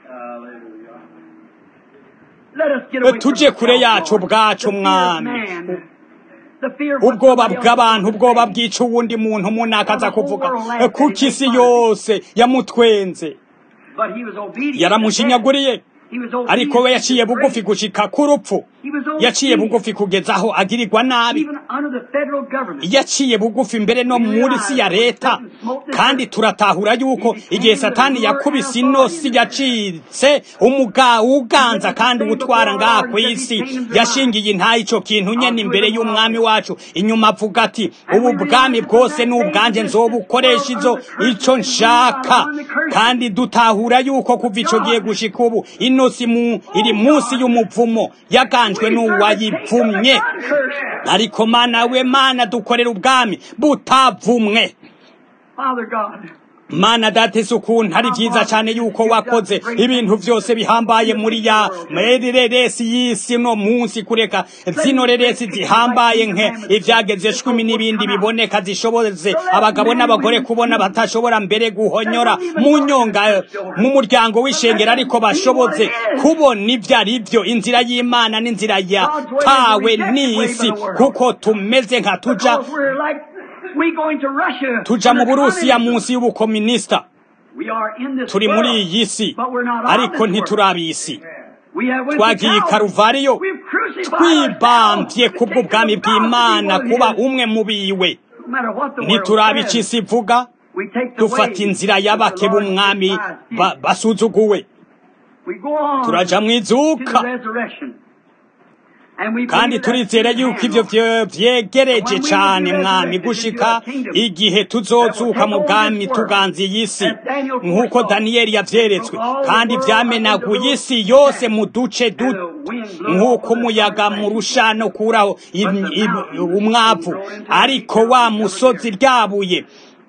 Let us get away tuje from kure the yacu Lord. ubwacu The fear of mwami man. The fear of what ubwoba somebody else bw'abantu will ubwoba say. bwica uwundi muntu munaka aza kuvuga kuko isi yose yamutwenze But he was obedient. yaramushinyaguriye He was obedient ariko we to yaciye the bugufi grace. gushika ku rupfu He was yaciye obedient. bugufi kugeza aho agirirwa nabi Even under the federal government. yaciye bugufi mbere no muri si ya leta kandi turatahura yuko igihe satani yakubise ino si yacitse umuga uganza kandi utwara ngaha ku isi yashingiye intayi ico kintu nyene imbere y'umwami wacu inyuma avuga ati ubu bwami bwose ni ubwanje nzobukoresha izo ico nshaka kandi dutahura yuko kuva ico gihe gushika ubu ino si mu iri munsi y'umuvumo yaganjwe n'uwayivumye ariko mana we mana dukorera ubwami butavumwe Father God. mana datese ukuntu ari byiza cyane yuko wakoze ibintu byose bihambaye muri ya reresi y'isi no munsi kureka zino reresi zihambaye nke ibyageze cumi n'ibindi biboneka zishoboze abagabo n'abagore kubona batashobora mbere guhonyora mu nyonga mu muryango w'ishengero ariko bashoboze kubona ibyo ari byo inzira y'imana n'inzira yatawe n'isi kuko tumeze nka tuja Because we're like, we going to Russia. tuja mu under burusiya communism. munsi y'ubukominisita We are in this turi muri world, iyi si but we're not of ariko this world. ntiturabizi We have went to twagiye i Calvary. karuvariyo We've crucified twibambye ourselves kubwo to bwami take the gospel bw'imana to kuba his- umwe mu biwe No matter what the world ntituraba says, icyo isi ivuga we take the dufata way inzira that the y'abake Lord b'umwami despised. ba- basuzuguwe We go on turaja mu to izuka the resurrection. And we kandi believe that turizera in yuko hand. ivyo vye- vyegereje cane mwami gushika igihe tuzozuka mu bwami tuganza iyi si nk'uko daniyeli yavyeretswe kandi vyamenaguye isi yose mu duce du nk'uko umuyaga mu rushano ukuraho im- im- umwavu ariko wa musozi ryabuye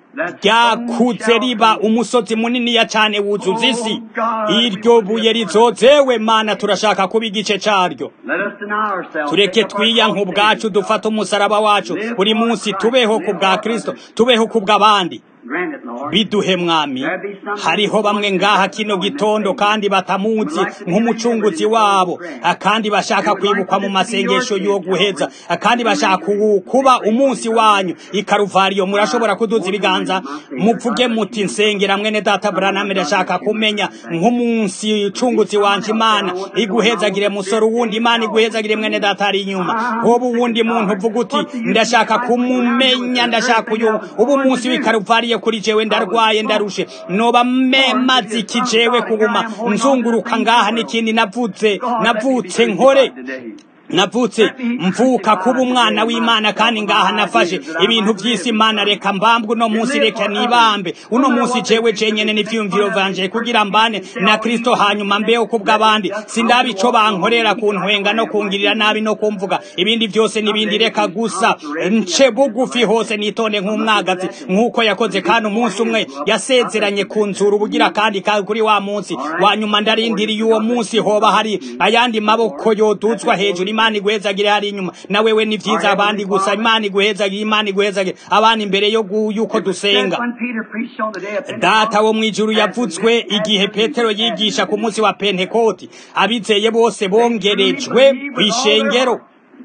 ryakuze riba umusozi muniniya cane wuzuza isi iryo buye rizozewe mana turashaka kuba igice caryo Let us deny ourselves. tureke Take up our twiyanka cross ubwacu daily. dufate umusaraba wacu buri munsi tubeho ku bwa kristo tubeho ku bw'abandi Grant it, Lord. biduhe mwami hariho bamwe ngaha kino gitondo kandi batamuzi nk'umucunguzi wabo kandi bashaka kwibukwa mu masengesho yo guheza kandi bashaka ku- kuba umunsi wanyu ikaruvariyo murashobora kuduza ibiganza muvuge muti nsengera mwene data Branham ndashaka kumenya nk'umunsi cunguzi wanje imana iguhezagire musoro wundi imana iguhezagire mwene data ari inyuma hoba uwundi muntu uvuga uti ndashaka kumumenya ndashaka uyu ubu umunsi w'ikaruvariyo kuri jewe ndarwaye ndarushe noba memaze iki jewe kuguma nzunguruka ngaha n'ikindi navutse navutse nkore navutse mvuka kuba umwana w'imana kandi ngaha nafashe ibintu by'isi imana reka mbambwe uno munsi reka nibambe uno munsi jewe jenyene n'ivyumviro vanje kugira mbane na kristo hanyuma mbeho kubw'abandi sindaba ico bankorera kuntwenga no kungirira nabi no kumvuga ibindi byose n'ibindi reka gusa nce bugufi hose nitonde nk'umwagazi nk'uko yakoze kandi umunsi umwe yasezeranye kunzura ubugira kandi ka- kuri wa munsi wa nyuma ndarindiriye uwo munsi hoba hari ayandi maboko yoduzwa hejuru imana iguhezagire hari inyuma na wewe ni vyiza abandi gusa imana iguhezagire imana iguhezagire abandi imbere yo gu- yuko dusenga When Peter preached on the day of Pentecost, data wo mwijuru yavutswe igihe petero yigisha ku munsi wa pentekoti abizeye bose bongerejwe kw'ishengero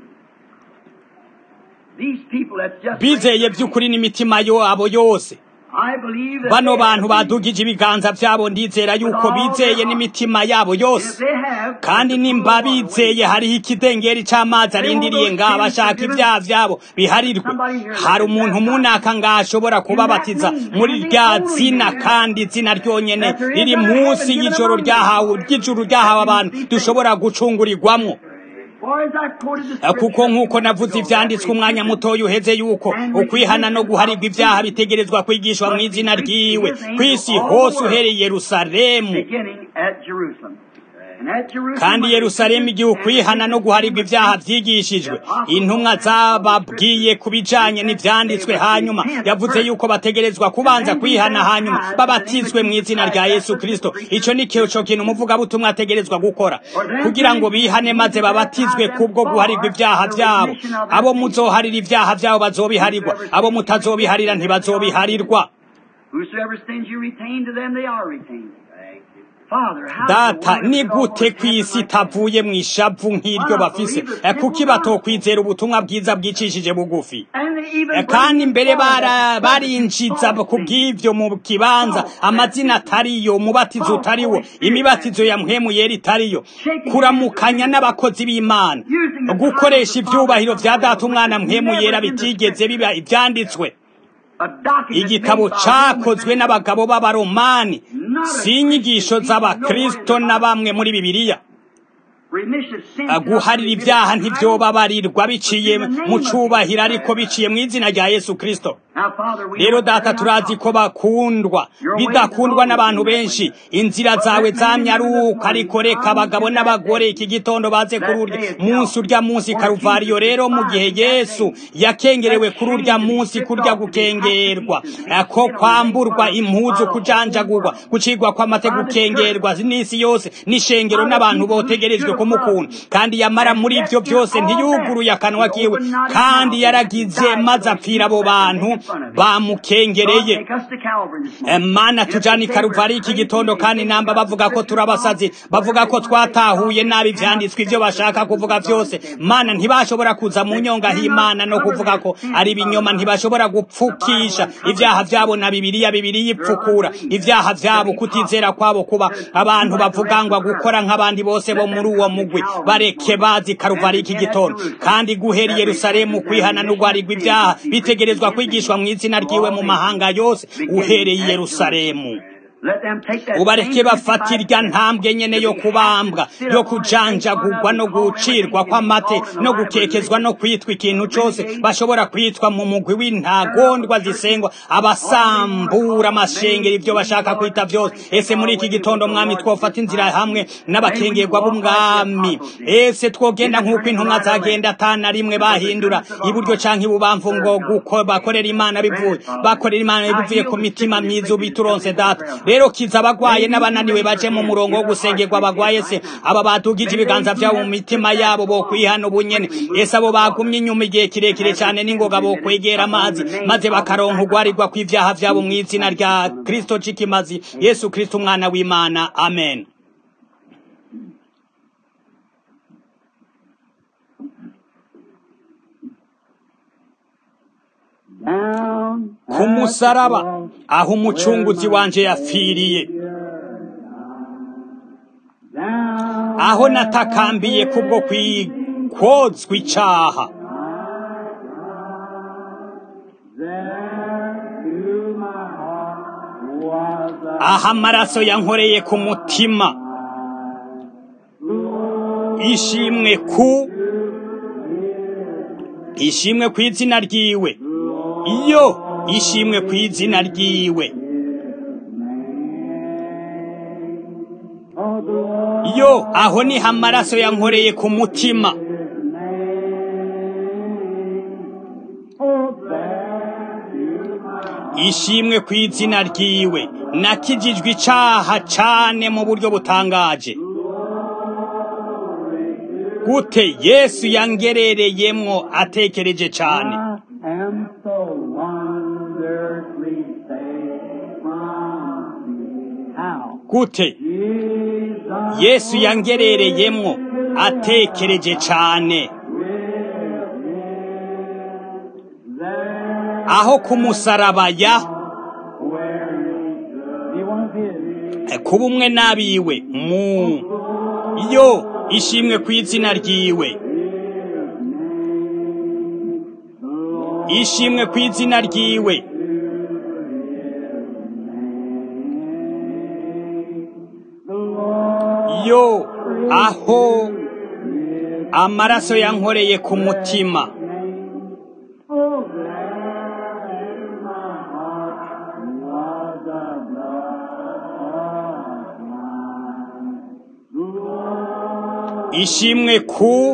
these people that's just bizeye by'ukuri n'imitima yabo yose I believe that bano they bantu have badugije ibiganza byabo ndizera yuko bizeye n'imitima yabo If yose they have, kandi nimba bizeye hariho ikidengeri c'amazi arindiriye ngaha bashaka ibyaha vyabo biharirwe hari umuntu munaka ngaha ashobora kubabatiza muri rya zina kandi izina ryonyene riri munsi y'ijoro ryahawe ry'ijuru ryahawe abantu dushobora gucungurirwamwo for as I quoted the Eh, scripture, kuko nk'uko navuze ivyanditswe umwanya mutoya uheze yuko ukwihana no guharirwa ibyaha bitegerezwa kwigishwa mu izina ryiwe kw'isi hose uhereye i yerusalemu beginning at Jerusalem. And at Jerusalem, kandi yerusalemu igihe ukwihana no guharirwa ibyaha vyigishijwe intumwa zababwiye ku bijanye n'ivyanditswe hanyuma yavuze yuko bategerezwa kubanza kwihana hanyuma babatizwe mu izina rya yesu kristo ico ni cyo kintu umuvugabutumwa ategerezwa gukora kugira ngo bihane maze babatizwe kubwo guharirwa ibyaha vyabo abo muzoharira ibyaha vyabo bazobiharirwa abo mutazobiharira ntibazobiharirwa Whosoever sins you retain, to them they are retained. Father, how data wonderful ni your gute word ku isi is like that. itavuye mu ishavu nk'iryo bafise Eh, kuki batokwizera ubutumwa bwiza bwicishije bugufi And they even Eh, kandi mbere bring bara- forward barinjiza false ku bw'ivyo mu kibanza amazina atariyo umubatizo utariwo imibatizo ya mpwemu yera itariyo kuramukanya n'abakozi b'imana gukoresha ivyubahiro vya data umwana mpwemu yera bitigeze biba ivyanditswe a document igitabo made by cakozwe n'abagabo b'abaromani si inyigisho z'abakristo na bamwe muri bibiliya remission of sins guharira ibyaha ntibyobabarirwa biciye mu cubahiro ariko biciye mu izina rya yesu kristo Now, Father, we rero know that data they're not turazi ko bakundwa bidakundwa n'abantu benshi inzira zawe zamyaruka ariko reka abagabo n'abagore iki gitondo baze kuri urya munsi urya munsi karuvariyo rero mu gihe yesu yakengerewe kuri urya munsi kurya gukengerwa eh, ko kwamburwa impuzu kujanjagurwa gucigwa kw'amate gukengerwa n'isi yose n'ishengero n'abantu botegerejwe kumukunda kandi yamara muri ibyo byose ntiyuguruye akanwa kiwe kandi yaragize maze apfira abo bantu bamukengereye Take us to Calvary this Eh, morning. mana tujana i karuvari iki gitondo kandi namba bavuga ko turabasazi bavuga ko twatahuye nabi ivyanditswe ivyo bashaka kuvuga vyose mana ntibashobora kuza mu nyonga h'imana no kuvuga ko ari ibinyoma ntibashobora gupfukisha ivyaha vyabo na bibiliya bibiliya ipfukura ivyaha vyabo kutizera kwabo kuba abantu bavugangwa gukora nk'abandi bose bo muri uwo mugwi bareke bazi karuvari iki gitondo kandi guhera i yerusalemu kwihana no guharirwa ivyaha bitegerezwa kwigishwa mu izina ryiwe mu mahanga yose uhereye i yerusalemu Let them take that ubareke same bafata irya ntambwe nyene yo kubambwa yo kujanjagurwa no gucirwa kw'amate no gukekezwa no kwitwa ikintu cose bashobora kwitwa mu mugwi w'intagondwa zisengwa abasambura amashengero ivyo bashaka kwita vyose ese muri iki gitondo mwami twofata inzira hamwe n'abakengerwa b'umwami ese twogenda nk'uko intumwa zagenda atana rimwe bahindura iburyo canke ibubamfu ngo guko bakorera imana bivuye bakorera imana bivuye ku mitima myiza ubituronse data rero kiza abagwaye n'abananiwe baje mu murongo wo gusengerwa abagwaye se aba batugije ibiganza vyabo mu mitima yabo bo kwihana ubunyene ese abo bagumye inyuma igihe kirekire cyane n'ingoga bo kwegera amazi maze bakaronka ugwarirwa kw'ivyaha vyabo mu izina rya kristo c'ikimazi yesu kristo umwana w'imana amen ku musaraba aho umucunguzi wanje yapfiriye aho natakambiye kubwo kwikozwa icaha aho amaraso yankoreye ku mutima ishimwe ku ishimwe ku izina ryiwe iyo ishimwe ku izina ryiwe yo aho niho amaraso yankoreye ku mutima ishimwe ku izina ryiwe nakijijwe icaha cane mu buryo butangaje gute yesu yangerereyemwo atekereje cane am so wonderfully saved from thee. How? gute Jesus yesu yangerereyemwo atekereje cane there aho ku musaraba ya where he was hid. kuba umwe n'abiwe mu yo ishimwe ku izina ryiwe ishimwe ku izina ryiwe yo aho amaraso yankoreye ku mutima Oh, there in my heart was the blood. ishimwe ku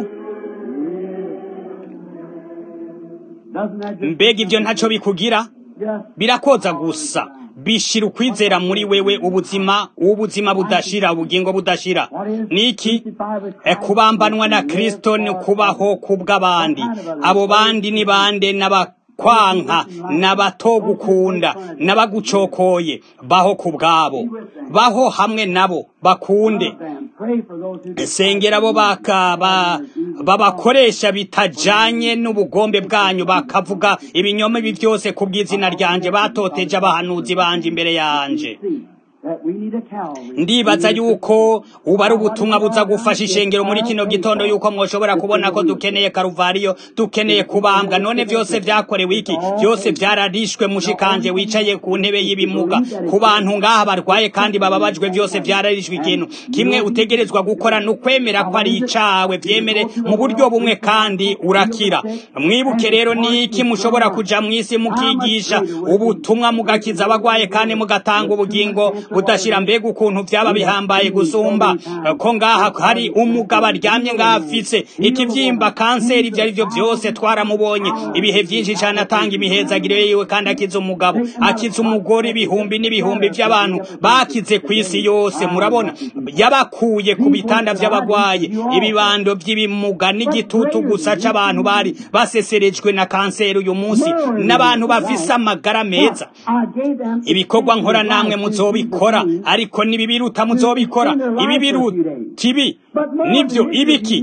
Doesn't that just, mbega ibyo ntacyo bikugira just birakoza gusa bishira ukwizera muri wewe ubuzima ubuzima budashira ubugingo budashira niki e kubambanwa na kristo ni kubaho kubw'abandi abo bandi ni bande n'abakwanka n'abatogukunda n'abagucokoye baho ku bwabo baho hamwe nabo bakunde them. Pray for those who sengera abo bakaba babakoresha bitajanye n'ubugombe bwanyu bakavuga ibinyoma ibi byose ku bw'izina ryanje batoteje abahanuzi banje imbere yanje see that we need a Calvary. ndibaza yuko ubu ari ubutumwa buza gufasha ishengero muri kino gitondo yuko mwoshobora kubona ko dukeneye karuvariyo dukeneye kubambwa none byose byakorewe iki byose byararishwe mushikanje wicaye ku ntebe y'ibimuga ku bantu ngaha barwaye kandi bababajwe byose byararishwe ikintu kimwe utegerezwa gukora ni ukwemera ko ari icawe byemere mu buryo bumwe kandi urakira mwibuke rero ni iki mushobora kuja mu isi mukigisha ubutumwa mugakiza abagwaye kandi mugatanga ubugingo budashira mbega ukuntu byaba bihambaye gusumba ko ngaha hari umugabo aryamye ngaha afise ikivyimba kanseri ibyo ari byo byose twaramubonye ibihe byinshi cyane atanga imihezagire yiwe kandi akiza umugabo akiza umugore ibihumbi n'ibihumbi by'abantu bakize ku isi yose murabona yabakuye ku bitanda by'abagwayi ibibando by'ibimuga n'igitutu gusa c'abantu bari baseserejwe na kanseri uyu munsi n'abantu bafise amagara meza I gave them ibikorwa nkora namwe muzobikora ariko nibibiruta muzobikora ibibiruta ibi nibyo ibiki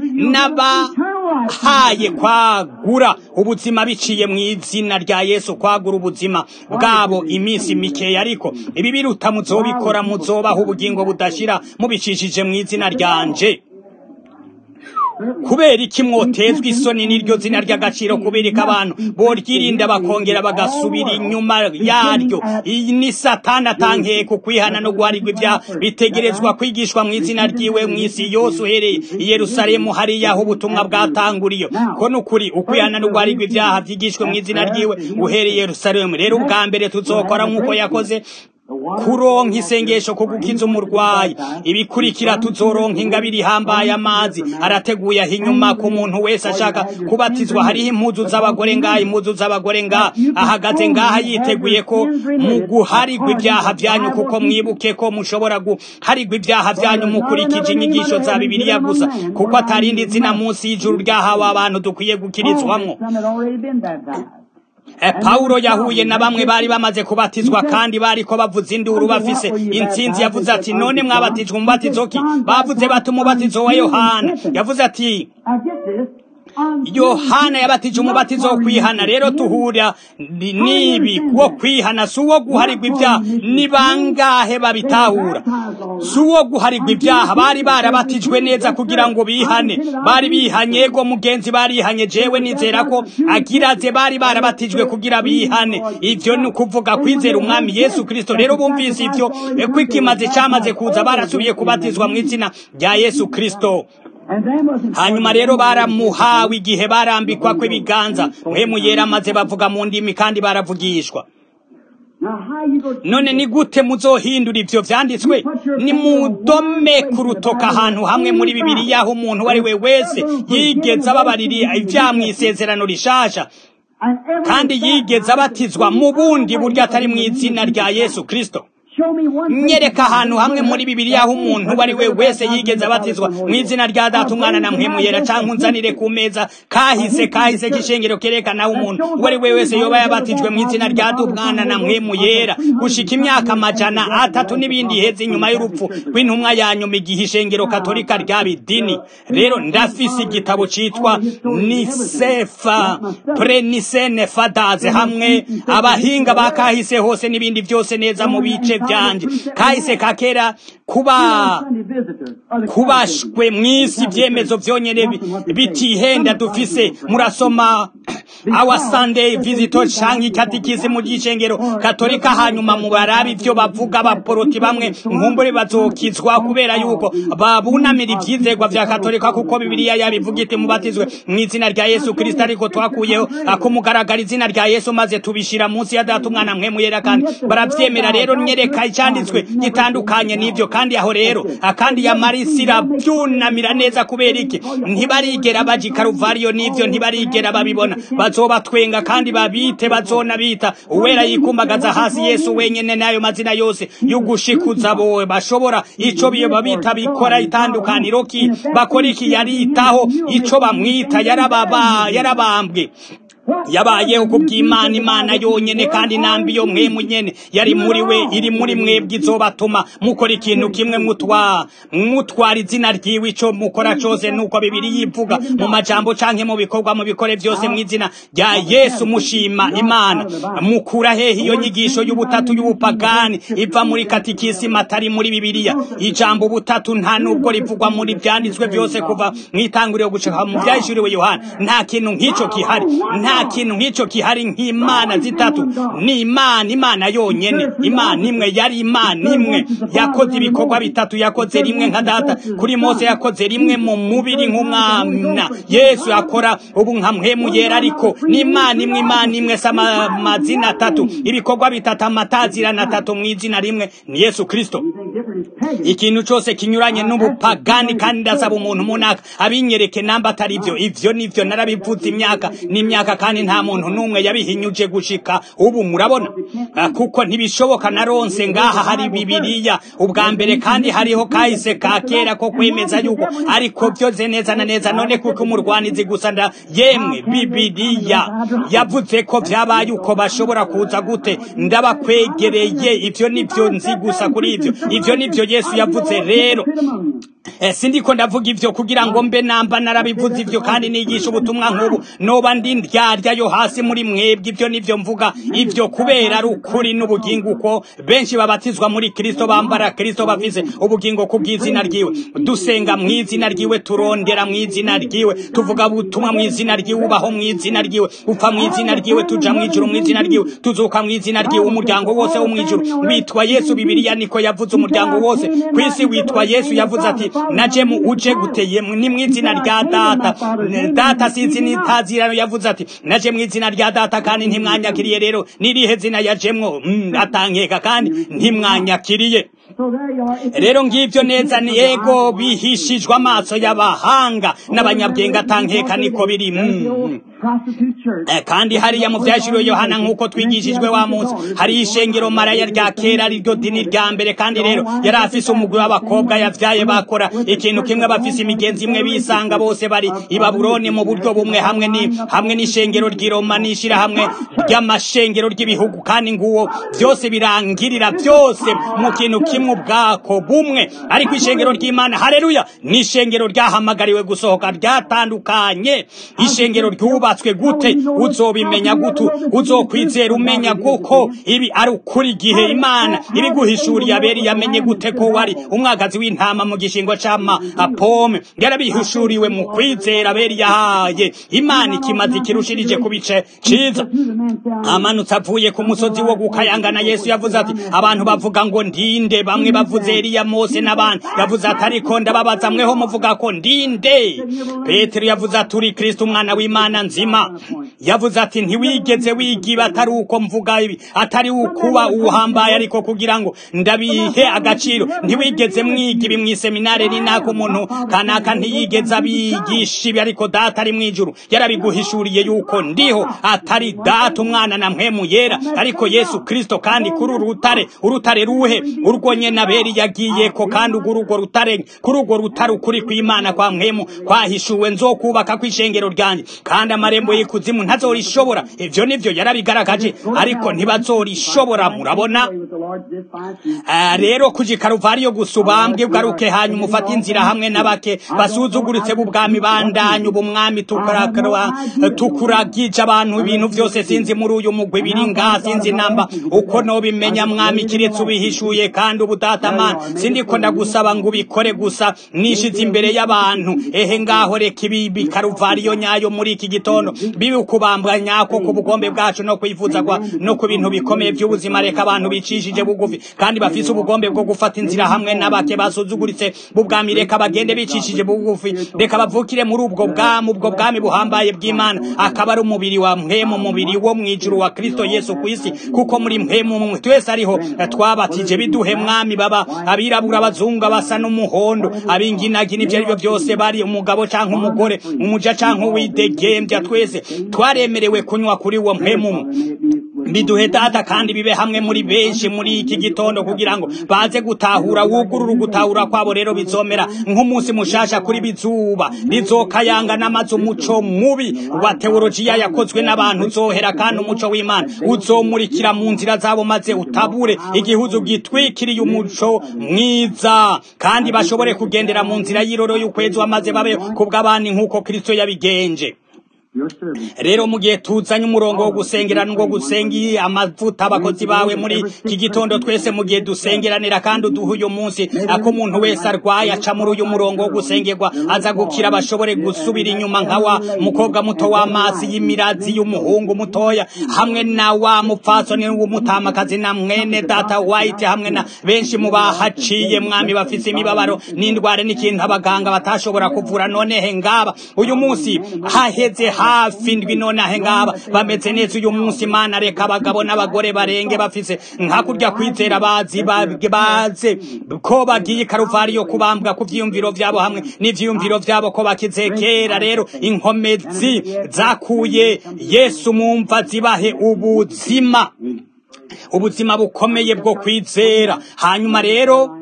n'abahaye kwagura ubuzima biciye mu izina rya yesu kwagura ubuzima bwabo iminsi mikeya ariko ibibiruta muzobikora muzobaho ubugingo budashira mubicishije mu izina ryanje kubera iki mwotezwa isoni n'iryo zina ry'agaciro kubera abantu boryirinda bakongera bagasubira inyuma yaryo iyi ni satani atankeye ku kwihana no guharirwa ibyaha bitegerezwa kwigishwa mu izina ryiwe mu isi yose uhereye i yerusalemu hariya aho ubutumwa bwatanguriye ko ni ukuri ukwihana no guharirwa ibyaha byigishwe mu izina ryiwe uhereye i yerusalemu rero ubwa mbere tuzokora nk'uko yakoze kuronka isengesho ku gukiza umurwayi ibikurikira tuzoronka ingabire ihambaye amazi arateguye aho inyuma ku muntu wese ashaka kubatizwa hariho impuzu z'abagore ngaha impuzu z'abagore ngaha ahagaze ngaha yiteguye ko mu guharigwa ibyaha byanyu kuko mwibuke ko mushobora guharigwa ibyaha byanyu mukurikije inyigisho za bibiliya gusa kuko atarindi zina munsi y'ijuru ryahawe abantu dukwiye gukirizwamwo Some had already been baptized. E, Paulo yahuye na bamwe bari bamaze kubatizwa kandi bariko bavuza induru bafise intsinzi yavuze ati none mwabatijwe umubatizo ki bavuze bati umubatizo wa Yohana yavuze ati Now get this. On yohana yabatije umubatizo wo kwihana rero tuhura ni- nibi wo kwihana si uwo guharigwa ibyaha ni bangahe babitahura si uwo guharigwa ibyaha bari barabatijwe neza kugira ngo bihane bari bihanye yego mugenzi barihanye jewe nizera ko agiraze bari barabatijwe kugira bihane ivyo ni ukuvuga kwizera umwami yesu kristo rero bumvise ivyo eh, ko ikimaze camaze kuza barasubiye kubatizwa mu izina rya yesu kristo And then was in hanyuma rero baramuhawe igihe barambikwa kw'ibiganza mpemu yera maze bavuga mu ndimi kandi baravugishwa Now how you go none ni gute muzohindura ivyo vyanditswe ni mudome ku rutoka ahantu hamwe muri bibiliya aho umuntu uwo ari we wese yigeze ababarira ivyaha mw'isezerano rishasha and every kandi yigeze abatizwa mu bundi buryo atari mu izina rya yesu kristo show me one nyereka ahantu hamwe muri bibiliya aho umuntu uwo ari we wese yigeze abatizwa mu izina rya data umwana na mpemu yera canke unzanire ku meza kahise kahise k'ishengero kerekana aho umuntu uwo ari we wese yoba yabatijwe mu izina rya data umwana na mpemu yera gushika imyaka amajana atatu n'ibindi iheze inyuma y'urupfu rw'intumwa ya nyuma igihe ishengero katolika ryaba idini rero ndafise igitabo citwa nisefa prenisene fadaze hamwe abahinga ba kahise hose n'ibindi byose neza mu bice byanje kahise kakera kuba Sunday visitors. or the kubashwe mw'isi ibyemezo byonyene bi- bitihenda dufise murasoma our sunday visitor canke ikatikisi mu gishengero katolika hanyuma mu barabi ivyo bavuga abaporoti bamwe nkumbure bazokizwa kubera yuko babunamira ivyizegwa vya katolika kuko bibiliya yabivuga iti mubatizwe mu izina rya yesu kristo ariko twakuyeho akumugaragara izina rya yesu maze tubishira munsi ya data umwana mwe muyera kandi baravyemera rero nyereka icyanditswe gitandukanye n'ivyo kandi aho rero akandi yamarisira byunamira neza kubera iki ntibarigera baja i karuvariyo n'ivyo ntibarigera babibona bazobatwenga kandi babite bazona bita uwera yikumbagaza hasi yesu wenyene n'ayo mazina yose y'ugushikuza bowe bashobora ico biyo babita bikora itandukaniro ki bakora iki yaritaho ico bamwita yarababa yarabambwe yabayeho ku bw'imana imana yonyene kandi nambi yo mwe munyene yari muri we iri muri mwebwe izobatuma mukora ikintu kimwe mutwa mutwara izina ryiwe ico mukora cose nuko bibiri yivuga mu majambo canke mu bikorwa mu bikore vyose mu izina rya yesu mushima imana mukura hehe iyo nyigisho y'ubutatu y'ubupagani iva muri katikisima atari muri bibiliya ijambo ubutatu nta nubwo rivugwa muri vyanditswe vyose kuva mw'itanguriro gushika mu vyahishuriwe yohana nta kintu nk'ico kihari nta kintu nk'ico kihari nk'imana zitatu ni imana imana yonyene imana imwe yari imana imwe yakoze ibikorwa bitatu yakoze rimwe nka data kuri mose yakoze rimwe mu mubiri nk'umwana yesu yakora ubu nka mpemu yera ariko ni imana imwe imana imwe si ama- amazina atatu ibikorwa bitatu amatazirana atatu mu izina rimwe ni yesu kristo Anything different is pagan. ikintu cyose kinyuranye n'ubupagani kandi ndasaba umuntu munaka abinyereke namba atari byo ivyo nivyo narabivuze imyaka n'imyaka kandi nta muntu n'umwe yabihinyuje gushika ubu murabona Ah, kuko ntibishoboka naronse ngaha hari bibiliya ubwa mbere kandi hariho kahise ka kera ko kwemeza yuko ariko byoze neza na neza none kuko umurwanizi gusa nda yemwe bibiliya yavuze ko vyabaye uko bashobora kuza gute ndabakwegereye ivyo nivyo nzi gusa kuri ivyo ivyo nivyo yesu yavuze rero Eh, sindiko ndavuga ivyo kugira ngo mbe namba narabivuze ivyo kandi nigisha ubutumwa nk'ubu noba ndi ndyarya yo hasi muri mwebwe ivyo nivyo mvuga ivyo kubera ari ukuri n'ubugingo uko benshi babatizwa muri kristo bambara kristo bafise ubugingo ku bw'izina ryiwe dusenga mu izina ryiwe turondera mu izina ryiwe tuvuga ubutumwa mu izina ryiwe ubaho mu izina ryiwe upfa mu izina ryiwe tuja mu ijuru mu izina ryiwe tuzuka mu izina ryiwe umuryango wose wo mu ijuru witwa yesu bibiliya niko yavuze umuryango wose ku isi witwa yesu yavuze ati naje mu uje guteye ni mu izina rya data data sinzi nitazirano yavuze ati naje mu izina rya data kandi ntimwanyakiriye rero nirihe zina yajemwo atankeka kandi ntimwanyakiriye rero ngibyo neza ni ego bihishijwe amaso y'abahanga n'abanyabwenge atankeka niko biri kandi hariya mu byashiriwe yohana nk'uko twigishijwe wa munsi hari ishengero maraya rya kera ariryo dini rya mbere kandi rero yari afise umugwi w'abakobwa yavyaye bakora ikintu kimwe bafise imigenzi imwe bisanga bose bari i babuloni mu buryo bumwe hamwe ni hamwe n'ishengero ry'iroma n'ishirahamwe ry'amashengero ry'ibihugu kandi nguwo byose birangirira byose mu kintu kimwe ubwako bumwe ariko ishengero ry'imana hareruya ni ishengero ryahamagariwe gusohoka ryatandukanye ishengero ryubatswe gute uzobimenya gutu uzokwizera umenya guko ibi ari ukuri igihe imana ibiguhishuriye aberi yamenye gute ko wari umwagazi w'intama mu gishingo c'ama apome yarabihishuriwe mu kwizera aberi yahaye imana ikimaze ikirushirije ku bice ciza amanutse avuye ku musozi wo gukayangana yesu yavuze ati abantu bavuga ngo ndinde bamwe bavuze Eliya Mose n'abandi yavuze ati ariko ndababaza mweho muvuga ko ndinde Petero yavuze ati uri Kristo umwana w'Imana nzima yavuze ati ntiwigeze wigiba atari uko mvuga ibi atari ukuba uhambaye ariko kugira ngo ndabihe agaciro ntiwigeze mwiga ibi mw'iseminare ni nako umuntu kanaka ntiyigeze abigisha ibi ariko data ari mw'ijuru yarabiguhishuriye yuko ndiho atari data umwana na mpwemu yera ariko Yesu Kristo kandi kuri uru rutare urutare ruhe urwo nyene aberi yagiye ko kandi ugura urwo rutare kuri urwo rutare ukuri kw'Imana kwa mpwemu kwahishuwe nzokubaka kw'ishengero ryanje kandi amarembo y'ikuzimu ntazorishobora ivyo nivyo yarabigaragaje ariko ntibazorishobora murabona rero kuji karuvariyo gusa ubambwe bwaruke hanyuma ufate inzira hamwe n'abake basuzuguritse b'ubwami bandanye ubumwami tukuragije abantu ibintu vyose sinzi muri uyu mugwi biri ngaha sinzi namba uko nobimenya mwami kiretse ubihishuye kandi ubutatamana sindiko ndagusaba ngo ubikore gusa nishize imbere y'abantu ehe ngaho reka ibi karuvariyo nyayo muri iki gitondo bibi ukubambwa nyako ku bugombe bwacu no kwifuza kwa no ku bintu bikomeye by'ubuzima reka abantu bicishije bugufi kandi bafise ubugombe bwo gufata inzira hamwe n'abake basuzuguritse b'ubwami reka bagende bicishije bugufi reka bavukire muri ubwo bwami ubwo bwami buhambaye bw'Imana akaba ari umubiri wa mpemu umubiri wo mwijuru wa Kristo Yesu kwisi kuko muri mpemu mumwe twese ariho twabatije biduhe mwami baba abirabura abazungu basa n'umuhondo abinginagina ibyo ari byo byose bari umugabo canke umugore umuja canke uwidegembya twese twaremerewe kunywa kuri uwo mpemu biduhe data kandi bibe hamwe muri benshi muri iki gitondo kugira ngo baze gutahura wugurura gutahura kwabo rero bizomera nk'umunsi mushasha kuri bizuba rizokayanga n'amazu umuco mubi wa teologiya yakozwe n'abantu uzohera kandi umuco w'Imana uzomurikira mu nzira zabo maze utabure igihuzu gitwikiriye umuco mwiza kandi bashobore kugendera mu nzira y'iroro y'ukwezi maze babe kubw'abandi nk'uko Kristo yabigenje rero mu gihe tuzanye umurongo wo gusengera ngo gusengi amavuta abakozi bawe muri iki gitondo twese mu gihe dusengeranira kandi uduha uyu munsi ako umuntu wese arwaye aca muri uyu murongo wo gusengerwa aza gukira bashobore gusubira inyuma nka wa mukobwa muto w'amazi y'imirazi y'umuhungu mutoya hamwe na wa mupfasoni w'umutamakazi na mwene data white hamwe na benshi mu bahaciye mwami bafise imibabaro n'indwara n'ikintu abaganga batashobora kuvura none he ngaba uyu munsi haheze hafi ndwi nonahe ngaba bameze neza uyu munsi mana reka abagabo n'abagore barenge bafise nkakurya kwizera bazi baze ko bagiye karuvariyo kubambwa ku vyiyumviro vyabo hamwe n'ivyiyumviro vyabo ko bakizekera rero inkomezi zakuye yesu mumva zibahe ubuzima ubuzima bukomeye bwo kwizera hanyuma rero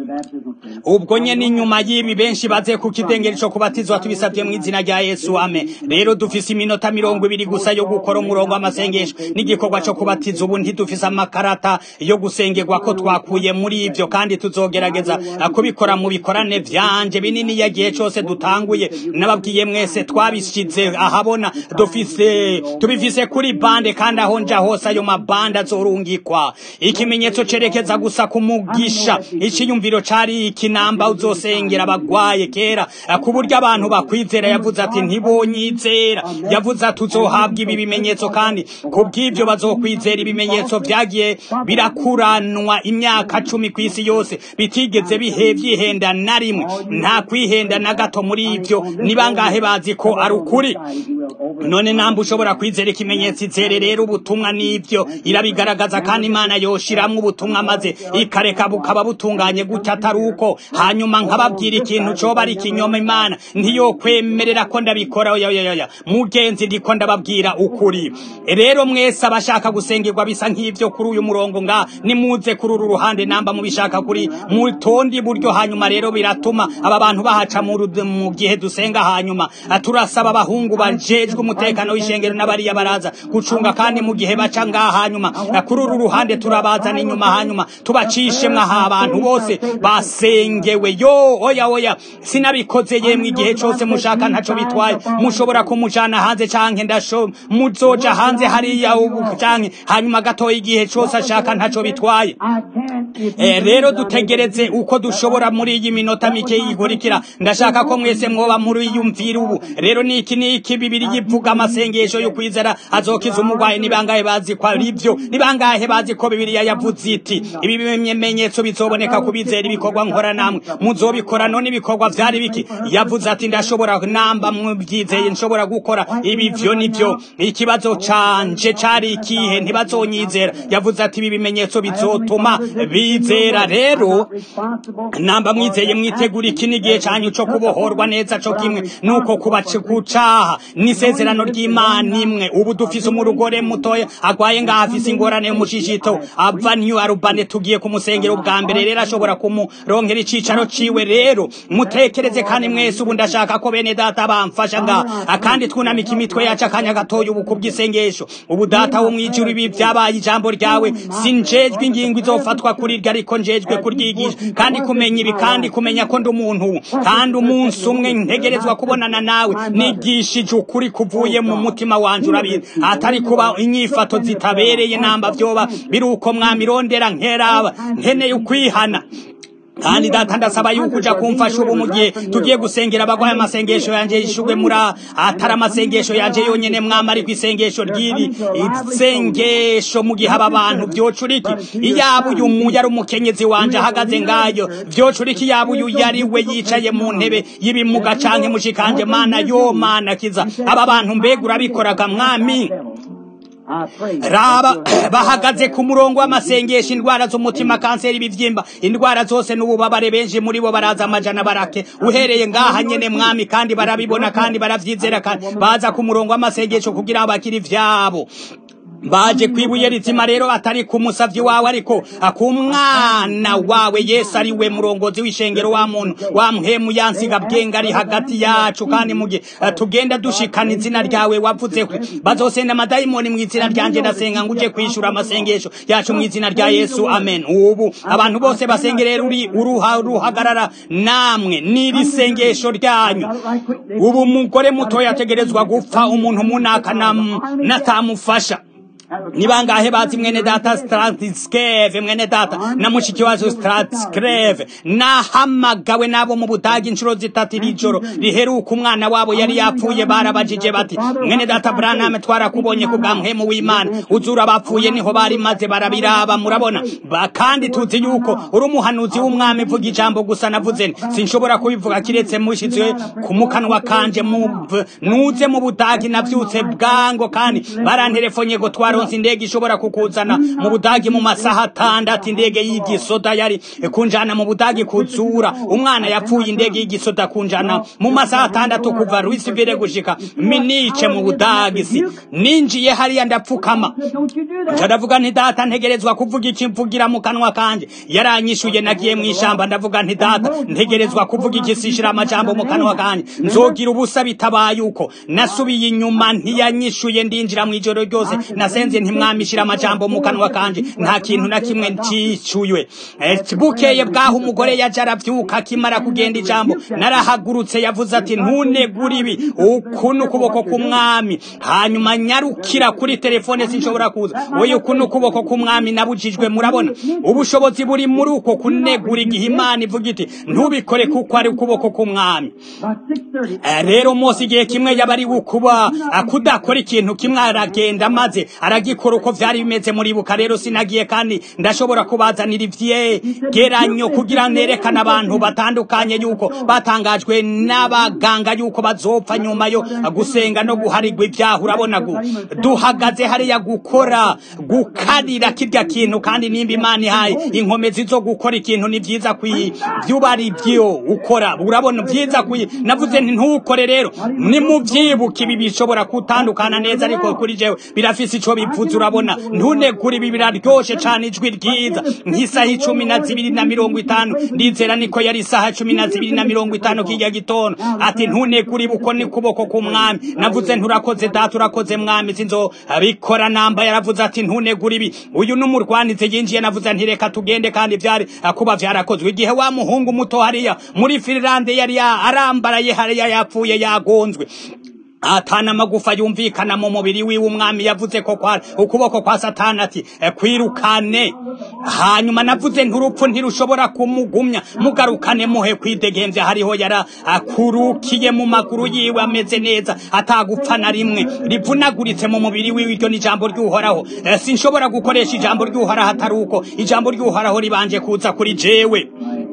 ubwo nyene inyuma y'ibi benshi baze ku kidengeri co kubatizwa tubisabye mu izina rya Yesu amen rero dufise iminota mirongo ibiri gusa yo gukora umurongo w'amasengesho n'igikorwa co kubatiza ubu ntidufise amakarata yo gusengerwa ko twakuye muri ivyo kandi tuzogerageza kubikora mu bikorane vyanje binini yagihe cose dutanguye nababwiye mwese twabishize ahabona dufise tubifise kuri bande kandi aho nja hose ayo mabande azorungikwa ikimenyetso cerekeza gusa kumugisha iciyumviro cyiyumviro cari ikinamba uzosengera abagwaye kera ku buryo abantu bakwizera yavuze ati ntibonyizera yavuze ati uzohabwa ibi bimenyetso kandi ku bw'ibyo bazokwizera ibimenyetso vyagiye birakuranwa imyaka cumi ku isi yose bitigeze bihe vyihenda na rimwe nta kwihenda na gato muri ivyo ni bangahe bazi ko ari ukuri none namba ushobora kwizera ikimenyetso izere rero ubutumwa n'ivyo irabigaragaza kandi imana yoshiramwo ubutumwa maze ikareka bukaba butunganye gutya atari uko hanyuma nkababwira ikintu coba ari ikinyoma imana ntiyokwemerera ko ndabikora oyoyoyoya mugenzi ndiko ndababwira ukuri rero mwese abashaka gusengerwa bisa nk'ivyo kuri uyu murongo nga nimuze kuri uru ruhande namba mubishaka kuri mutondi buryo hanyuma rero biratuma aba bantu bahaca mu ru- mu gihe dusenga hanyuma turasaba abahungu bajejwe umutekano w'ishengero n'abariya baraza gucunga kandi mu gihe baca ngaha hanyuma kuri uru ruhande turabazana inyuma hanyuma tubacishemwo aha abantu bose basengewe yo oya oya sinabikoze yemwe igihe cose mushaka ntaco bitwaye mushobora kumujana hanze canke ndasho muzoja hanze hariya ubu canke hanyuma gatoya igihe cose ashaka ntaco bitwaye Eh, rero dutegereze uko dushobora muri iyi minota mike yikurikira ndashaka ko mwese mwoba muri yumvira ubu rero niki niki bibiri yivuga amasengesho yo kwizera azokiza umurwayi ni bangahe bazi ko ari byo ni bangahe bazi ko bibiliya yavuze iti ibi bimenyetso bizoboneka ku bizera ibikorwa nkora namwe muzobikora none ibikorwa vyari biki yavuze ati ndashobora namba mubyizeye nshobora gukora ibi vyo nivyo ikibazo canje cari ikihe ntibazonyizera yavuze ati ibi bimenyetso bizotuma bizera rero namba mwizeye mwitegura iki n'igihe cyanyu cyo kubohorwa neza cyo kimwe nuko kubaca kucaha n'isezerano ry'imana imwe ubu dufise umurugore mutoya agwaye ngaho afise ingorane y'umushishito ava new arubane tugiye kumusengera ubwa mbere rero ashobora kumuronkera icicaro ciwe rero mutekereze kandi mwese ubu ndashaka ko bene data bamfasha ngaha kandi twunamika imitwe yacu akanya gatoya ubu kubw'isengesho ubu data wo mwijuru ibi vyabaye ijambo ryawe sinjejwe ingingo izofatwa kuri ryo ariko njejwe kuryigisha kandi kumenya ibi kandi kumenya ko ndi umuntu kandi umunsi umwe ntegerezwa kubonana nawe nigishije ukuri kuvuye mu mutima wanje urabizi atari kuba inyifato zitabereye namba vyoba biri uko mwamirondera nkeraba nkeneye ukwihana kandi data ndasaba yuko uja kumfasha ubu mu gihe tugiye gusengera abagwaye amasengesho yanje yishugwe muri atari amasengesho yanje yonyene mwama ariko isengesho ryiri isengesho mu gihe aba bantu vyocuriki iyaba uyu mu yari umukenyezi wanje ahagaze ngayo vyocuriki yaba uyu yari we yicaye mu ntebe y'ibimuga canke mushikanje mana yo mana kiza aba bantu mbega urabikoraga mwami raba bahagaze ku murongo w'amasengesho indwara z'umutima kanseri ibivyimba indwara zose n'ububabare benshi muri bo baraza amajana barake uhereye ngaha nyene mwami kandi barabibona kandi baravyizera kandi baza ku murongo w'amasengesho kugira bakiri ivyabo baje kwibuye rizima rero atari ku musavyi wawe ariko ku mwana wawe yesu ari we murongozi w'ishengero wa muntu wa mpemu yansiga bwenga ari hagati yacu kandi mugihe tugenda dushikana izina ryawe wavuze ko bazosenda amadayimoni mu izina ryanje ndasenga ngo uje kwishura amasengesho yacu mu izina rya yesu amen ubu abantu bose basengerera uri uruha ruhagarara namwe n'iri sengesho ryanyu ubu umugore muto yategerezwa gupfa umuntu munaka natamufasha ni bangahe bazi mwene data Stratskeve mwene data na mushiki wacu Stratskeve nahamagawe nabo mu budagi inshuro zitatu iri joro riheruka umwana wabo yari yapfuye barabajije bati mwene data Branham twarakubonye ku bwa mpemu w'Imana uzura bapfuye niho bari maze barabiraba murabona kandi tuzi yuko uri umuhanuzi w'umwami vuga ijambo gusa navuze nti sinshobora kubivuga kiretse mushizwe ku mukanwa kanje mu nuze mu budagi navyutse bwango kandi baranterefonye ngo twaro baronse indege ishobora kukuzana mu budagi mu masaha atandatu indege y'igisoda yari kunjana mu budagi kuzura umwana yapfuye indege y'igisoda kunjana mu masaha atandatu kuva Louisville gushika Minice mu budagi si ninjiye hariya ndapfukama ndavuga nti data ntegerezwa kuvuga iki mvugira mu kanwa kanje yaranyishuye nagiye mu ishamba ndavuga nti data ntegerezwa kuvuga iki sishira amajambo mu kanwa kanje nzogira ubusa bitabaye uko nasubiye inyuma ntiyanyishuye ndinjira mu ijoro ryose nasenze nasenze ntimwamishira amajambo mu kanwa kanje nta kintu na kimwe ncicuye Eh, bukeye bwaho umugore yaje aravyuka akimara kugenda ijambo narahagurutse yavuze ati ntunegure ibi uku ni ukuboko k'umwami hanyuma nyarukira kuri telefone sinshobora kuza oya uku ni ukuboko k'umwami nabujijwe murabona ubushobozi buri muri uko kunegura igihe imana ivuga iti ntubikore kuko ari ukuboko k'umwami About 6.30, Eh, rero mose igihe kimwe yaba ari kuba kudakora ikintu kimwe aragenda maze aragikora uko vyari bimeze muribuka rero sinagiye kandi ndashobora kubazanira ivyegeranyo kugira nerekana abantu batandukanye yuko batangajwe n'abaganga yuko bazopfa nyuma yo gusenga no guharigwa ibyaha urabona gu duhagaze hariya gukora gukarira kirya kintu kandi nimba imana ihaye inkomezi zo gukora ikintu ni vyiza kwi vyuba ari vyo ukora urabona vyiza kwi navuze nti ntukore rero nimuvyibuka ibi bishobora kutandukana neza ariko kuri jewe birafise ico bivuze urabona ntunegura ibi biraryoshe cane ijwi ryiza nk'isaha icumi na zibiri na mirongo itanu ndizera niko yari isaha cumi na zibiri na mirongo itanu kirya gitondo ati ntunegura ibi uko ni kuboko k'umwami navuze nturakoze data urakoze mwami sinzo abikora namba yaravuze ati ntunegura ibi uyu n'umurwanize yinjiye navuze nti reka tugende kandi vyari kuba vyarakozwe igihe wa muhungu muto hariya muri Finlande yari ya- arambaraye hariya yapfuye yagonzwe atana amagufa yumvikana mu mubiri wiwe umwami yavuze ko kwa ukuboko kwa satani ati "Eh, kwirukane hanyuma navuze nturupfu ntirushobora kumugumya mugarukane muhe kwidegemvya hariho yara akurukiye mu maguru yiwe ameze neza atagupfa na rimwe rivunaguritse mu mubiri wiwe iryo ni ijambo ry'uhoraho Eh, sinshobora gukoresha ijambo ry'uhoraho atari uko ijambo ry'uhoraho ribanje kuza kuri jewe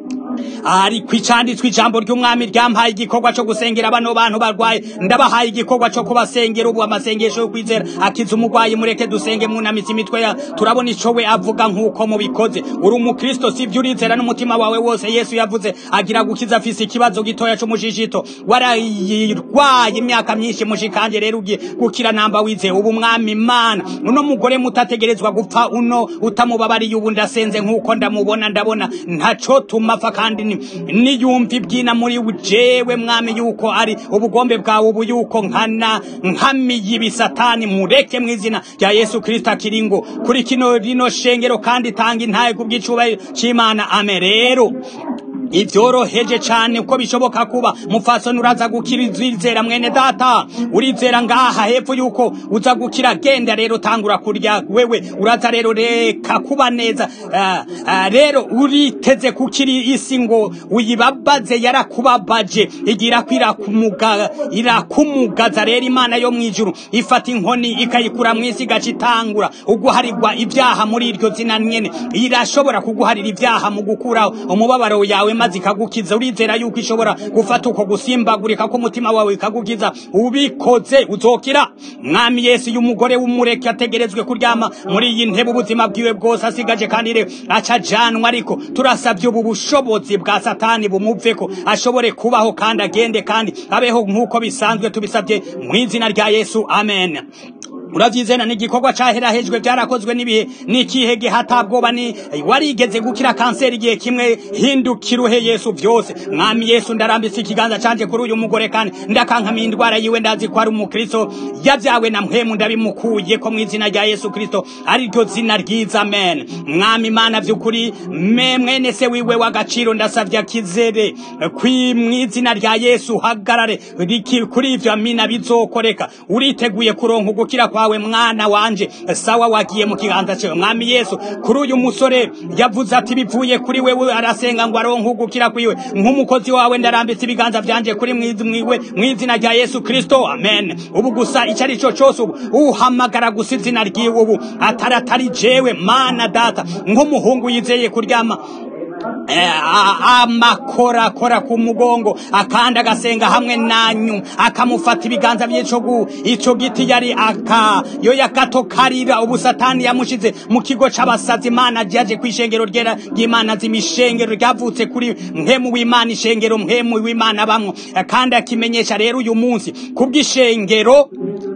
ariko icanditswe ijambo ry'umwami ryampaye igikorwa cyo gusengera bano bantu barwaye ndabahaye igikorwa cyo kubasengera ubu amasengesho yo kwizera akiza umurwayi mureke dusenge mwunamitse imitwe ya turabona ico we avuga nk'uko mubikoze uri umukristo sivyo urizera n'umutima wawe wose yesu yavuze agira gukiza afise ikibazo gitoya c'umushishito warayirwaye imyaka myinshi mushikanje rero ugiye gukira namba wizeye ubu mwami imana uno mugore mutategerezwa gupfa uno utamubabariye ubu ndasenze nk'uko ndamubona ndabona ntaco tumapfa kandi ni- niyumva ibyina muri jewe mwami yuko ari ubugombe bwawe ubu yuko nkana nkamiye ibisatani mureke mu izina rya yesu kristo akiri ngo kuri kino rino shengero kandi tanga intaye ku bw'icubahiro c'imana ame rero ibyoroheje cyane uko bishoboka kuba mufasoni uraza gukira izizera mwene data urizera ngaha hepfo yuko uza gukira genda rero tangura kurya wewe uraza rero reka kuba neza Ah, ah, rero uriteze kukiri isi ngo uyibabaze yarakubabaje igira ko irakumuga irakumugaza rero imana yo mu ijuru ifata inkoni ikayikura mu isi igaca itangura uguharirwa ibyaha muri iryo zina nyene irashobora kuguharira ibyaha mu gukuraho umubabaro yawe maze ikagukiza urizera yuko ishobora gufata uko gusimbagurika k'umutima wawe ikagukiza ubikoze uzokira mwami yesu y'umugore w'umureke ategerezwe kuryama muri iyi ntebe ubuzima bwiwe bwose asigaje kandi rero acajanwa ariko turasabye ubu bushobozi bwa satani bumuveko ashobore kubaho kandi agende kandi abeho nk'uko bisanzwe tubisabye mu izina rya yesu amen uravyizena ni igikorwa caherahejwe byarakozwe n'ibihe n'ikihe gihe hatabwoba ni warigeze gukira kanseri igihe kimwe hindukira uhe yesu vyose mwami yesu ndarambise ikiganza canje kuri uyu mugore kandi ndakankamiye indwara yiwe ndazi ko ari umukristo yavyawe na mpwemu ndabimukuye ko mu izina rya yesu kristo ari ryo zina ryiza amen mwami imana vy'ukuri me mwene se wiwe w'agaciro ndasavye akizere kwi mu izina rya yesu hagarare riki- kuri ivyo amina bizokoreka uriteguye kuronka ugukira kwawe mwana wanje sawa wagiye mu kiganza cyawe mwami yesu kuri uyu musore yavuze ati bivuye kuri wewe arasenga ngo aronke ugukira kwiwe nk'umukozi wawe ndarambitse ibiganza vyanje kuri mwizi mwiwe mu izina rya yesu kristo amen ubu gusa icyo ari cyo cyose ubu uhamagara gusa izina ryiwe ubu atari atari jewe mana data nk'umuhungu yizeye kuryama Eh, a- amakorakora ku mugongo akandi agasenga hamwe nanyu akamufata ibiganza by'ico gu ico giti yari aka yo yakatokarira ubu satani yamushize mu kigo c'abasazi imana ryaje kw'ishengero ryera ry'imana z'imishengero ryavutse kuri mpemu w'imana ishengero mpemu w'imana bamwo Eh, kandi akimenyesha rero uyu munsi kubw'ishengero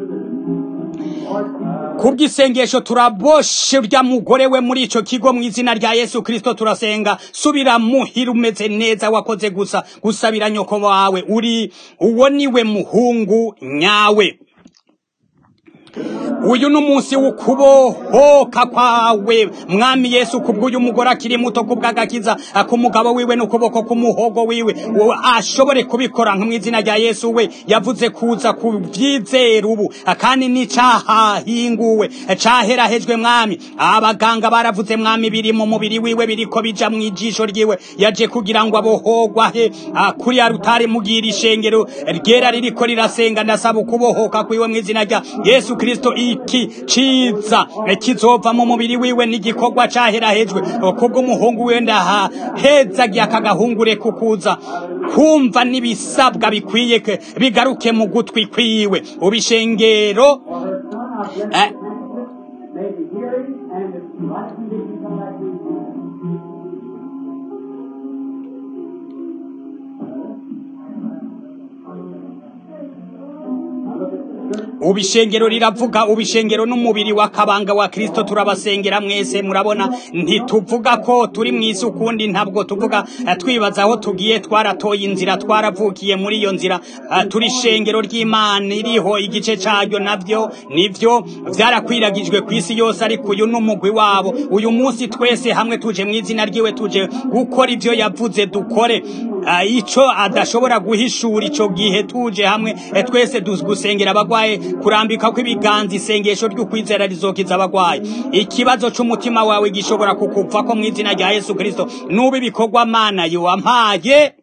kubw'isengesho turaboshe urya mugore we muri ico kigo mu izina rya yesu kristo turasenga subira muhira umeze neza wakoze gusa gusabira nyoko wawe uri uwo niwe muhungu nyawe uyu ni umunsi w'ukubohoka kwawe mwami yesu kubw'uyu mugore akiri muto kubw'agakiza k'umugabo wiwe n'ukuboko k'umuhogo wiwe uwo ashobore kubikora mu izina rya yesu we yavuze kuza ku byizera ubu kandi n'icahahinguwe caherahejwe mwami abaganga baravuze mwami biri mu mubiri wiwe biriko bija mu ijisho ryiwe yaje kugira ngo abohogwahe kuri ya rutari mugira ishengero ryera ririko rirasenga ndasaba ukubohoka kwiwe mu izina rya yesu kristo iki ciza kizova mu mubiri wiwe n'igikorwa caherahejwe kubw'umuhungu wiwe ndahahezagiye akagahungure kukuza kumva n'ibisabwa bikwiye bigaruke mu gutwi kwiwe ubishengero eh, Maybe hearing and the right condition come back to you. ubishengero riravuga ubishengero n'umubiri w'akabanga wa kristo turabasengera mwese murabona ntituvuga ko turi mu isi ukundi ntabwo tuvuga eh, twibaza aho tugiye twaratoye inzira twaravukiye muri iyo nzira eh, turi ishengero ry'imana iriho igice caryo navyo nivyo vyarakwiragijwe ku isi yose ariko uyu n'umugwi wabo uyu munsi twese hamwe tuje mu izina ryiwe tuje gukora ivyo yavuze dukore Eh, ico adashobora guhishura ico gihe tuje hamwe eh, twese duzi gusengera abagwaye kurambika kw'ibiganza isengesho ry'ukwizera rizokiza abagwaye ikibazo c'umutima wawe gishobora kukuvako mu izina rya yesu kristo nuba ibikorwa mana yowampaye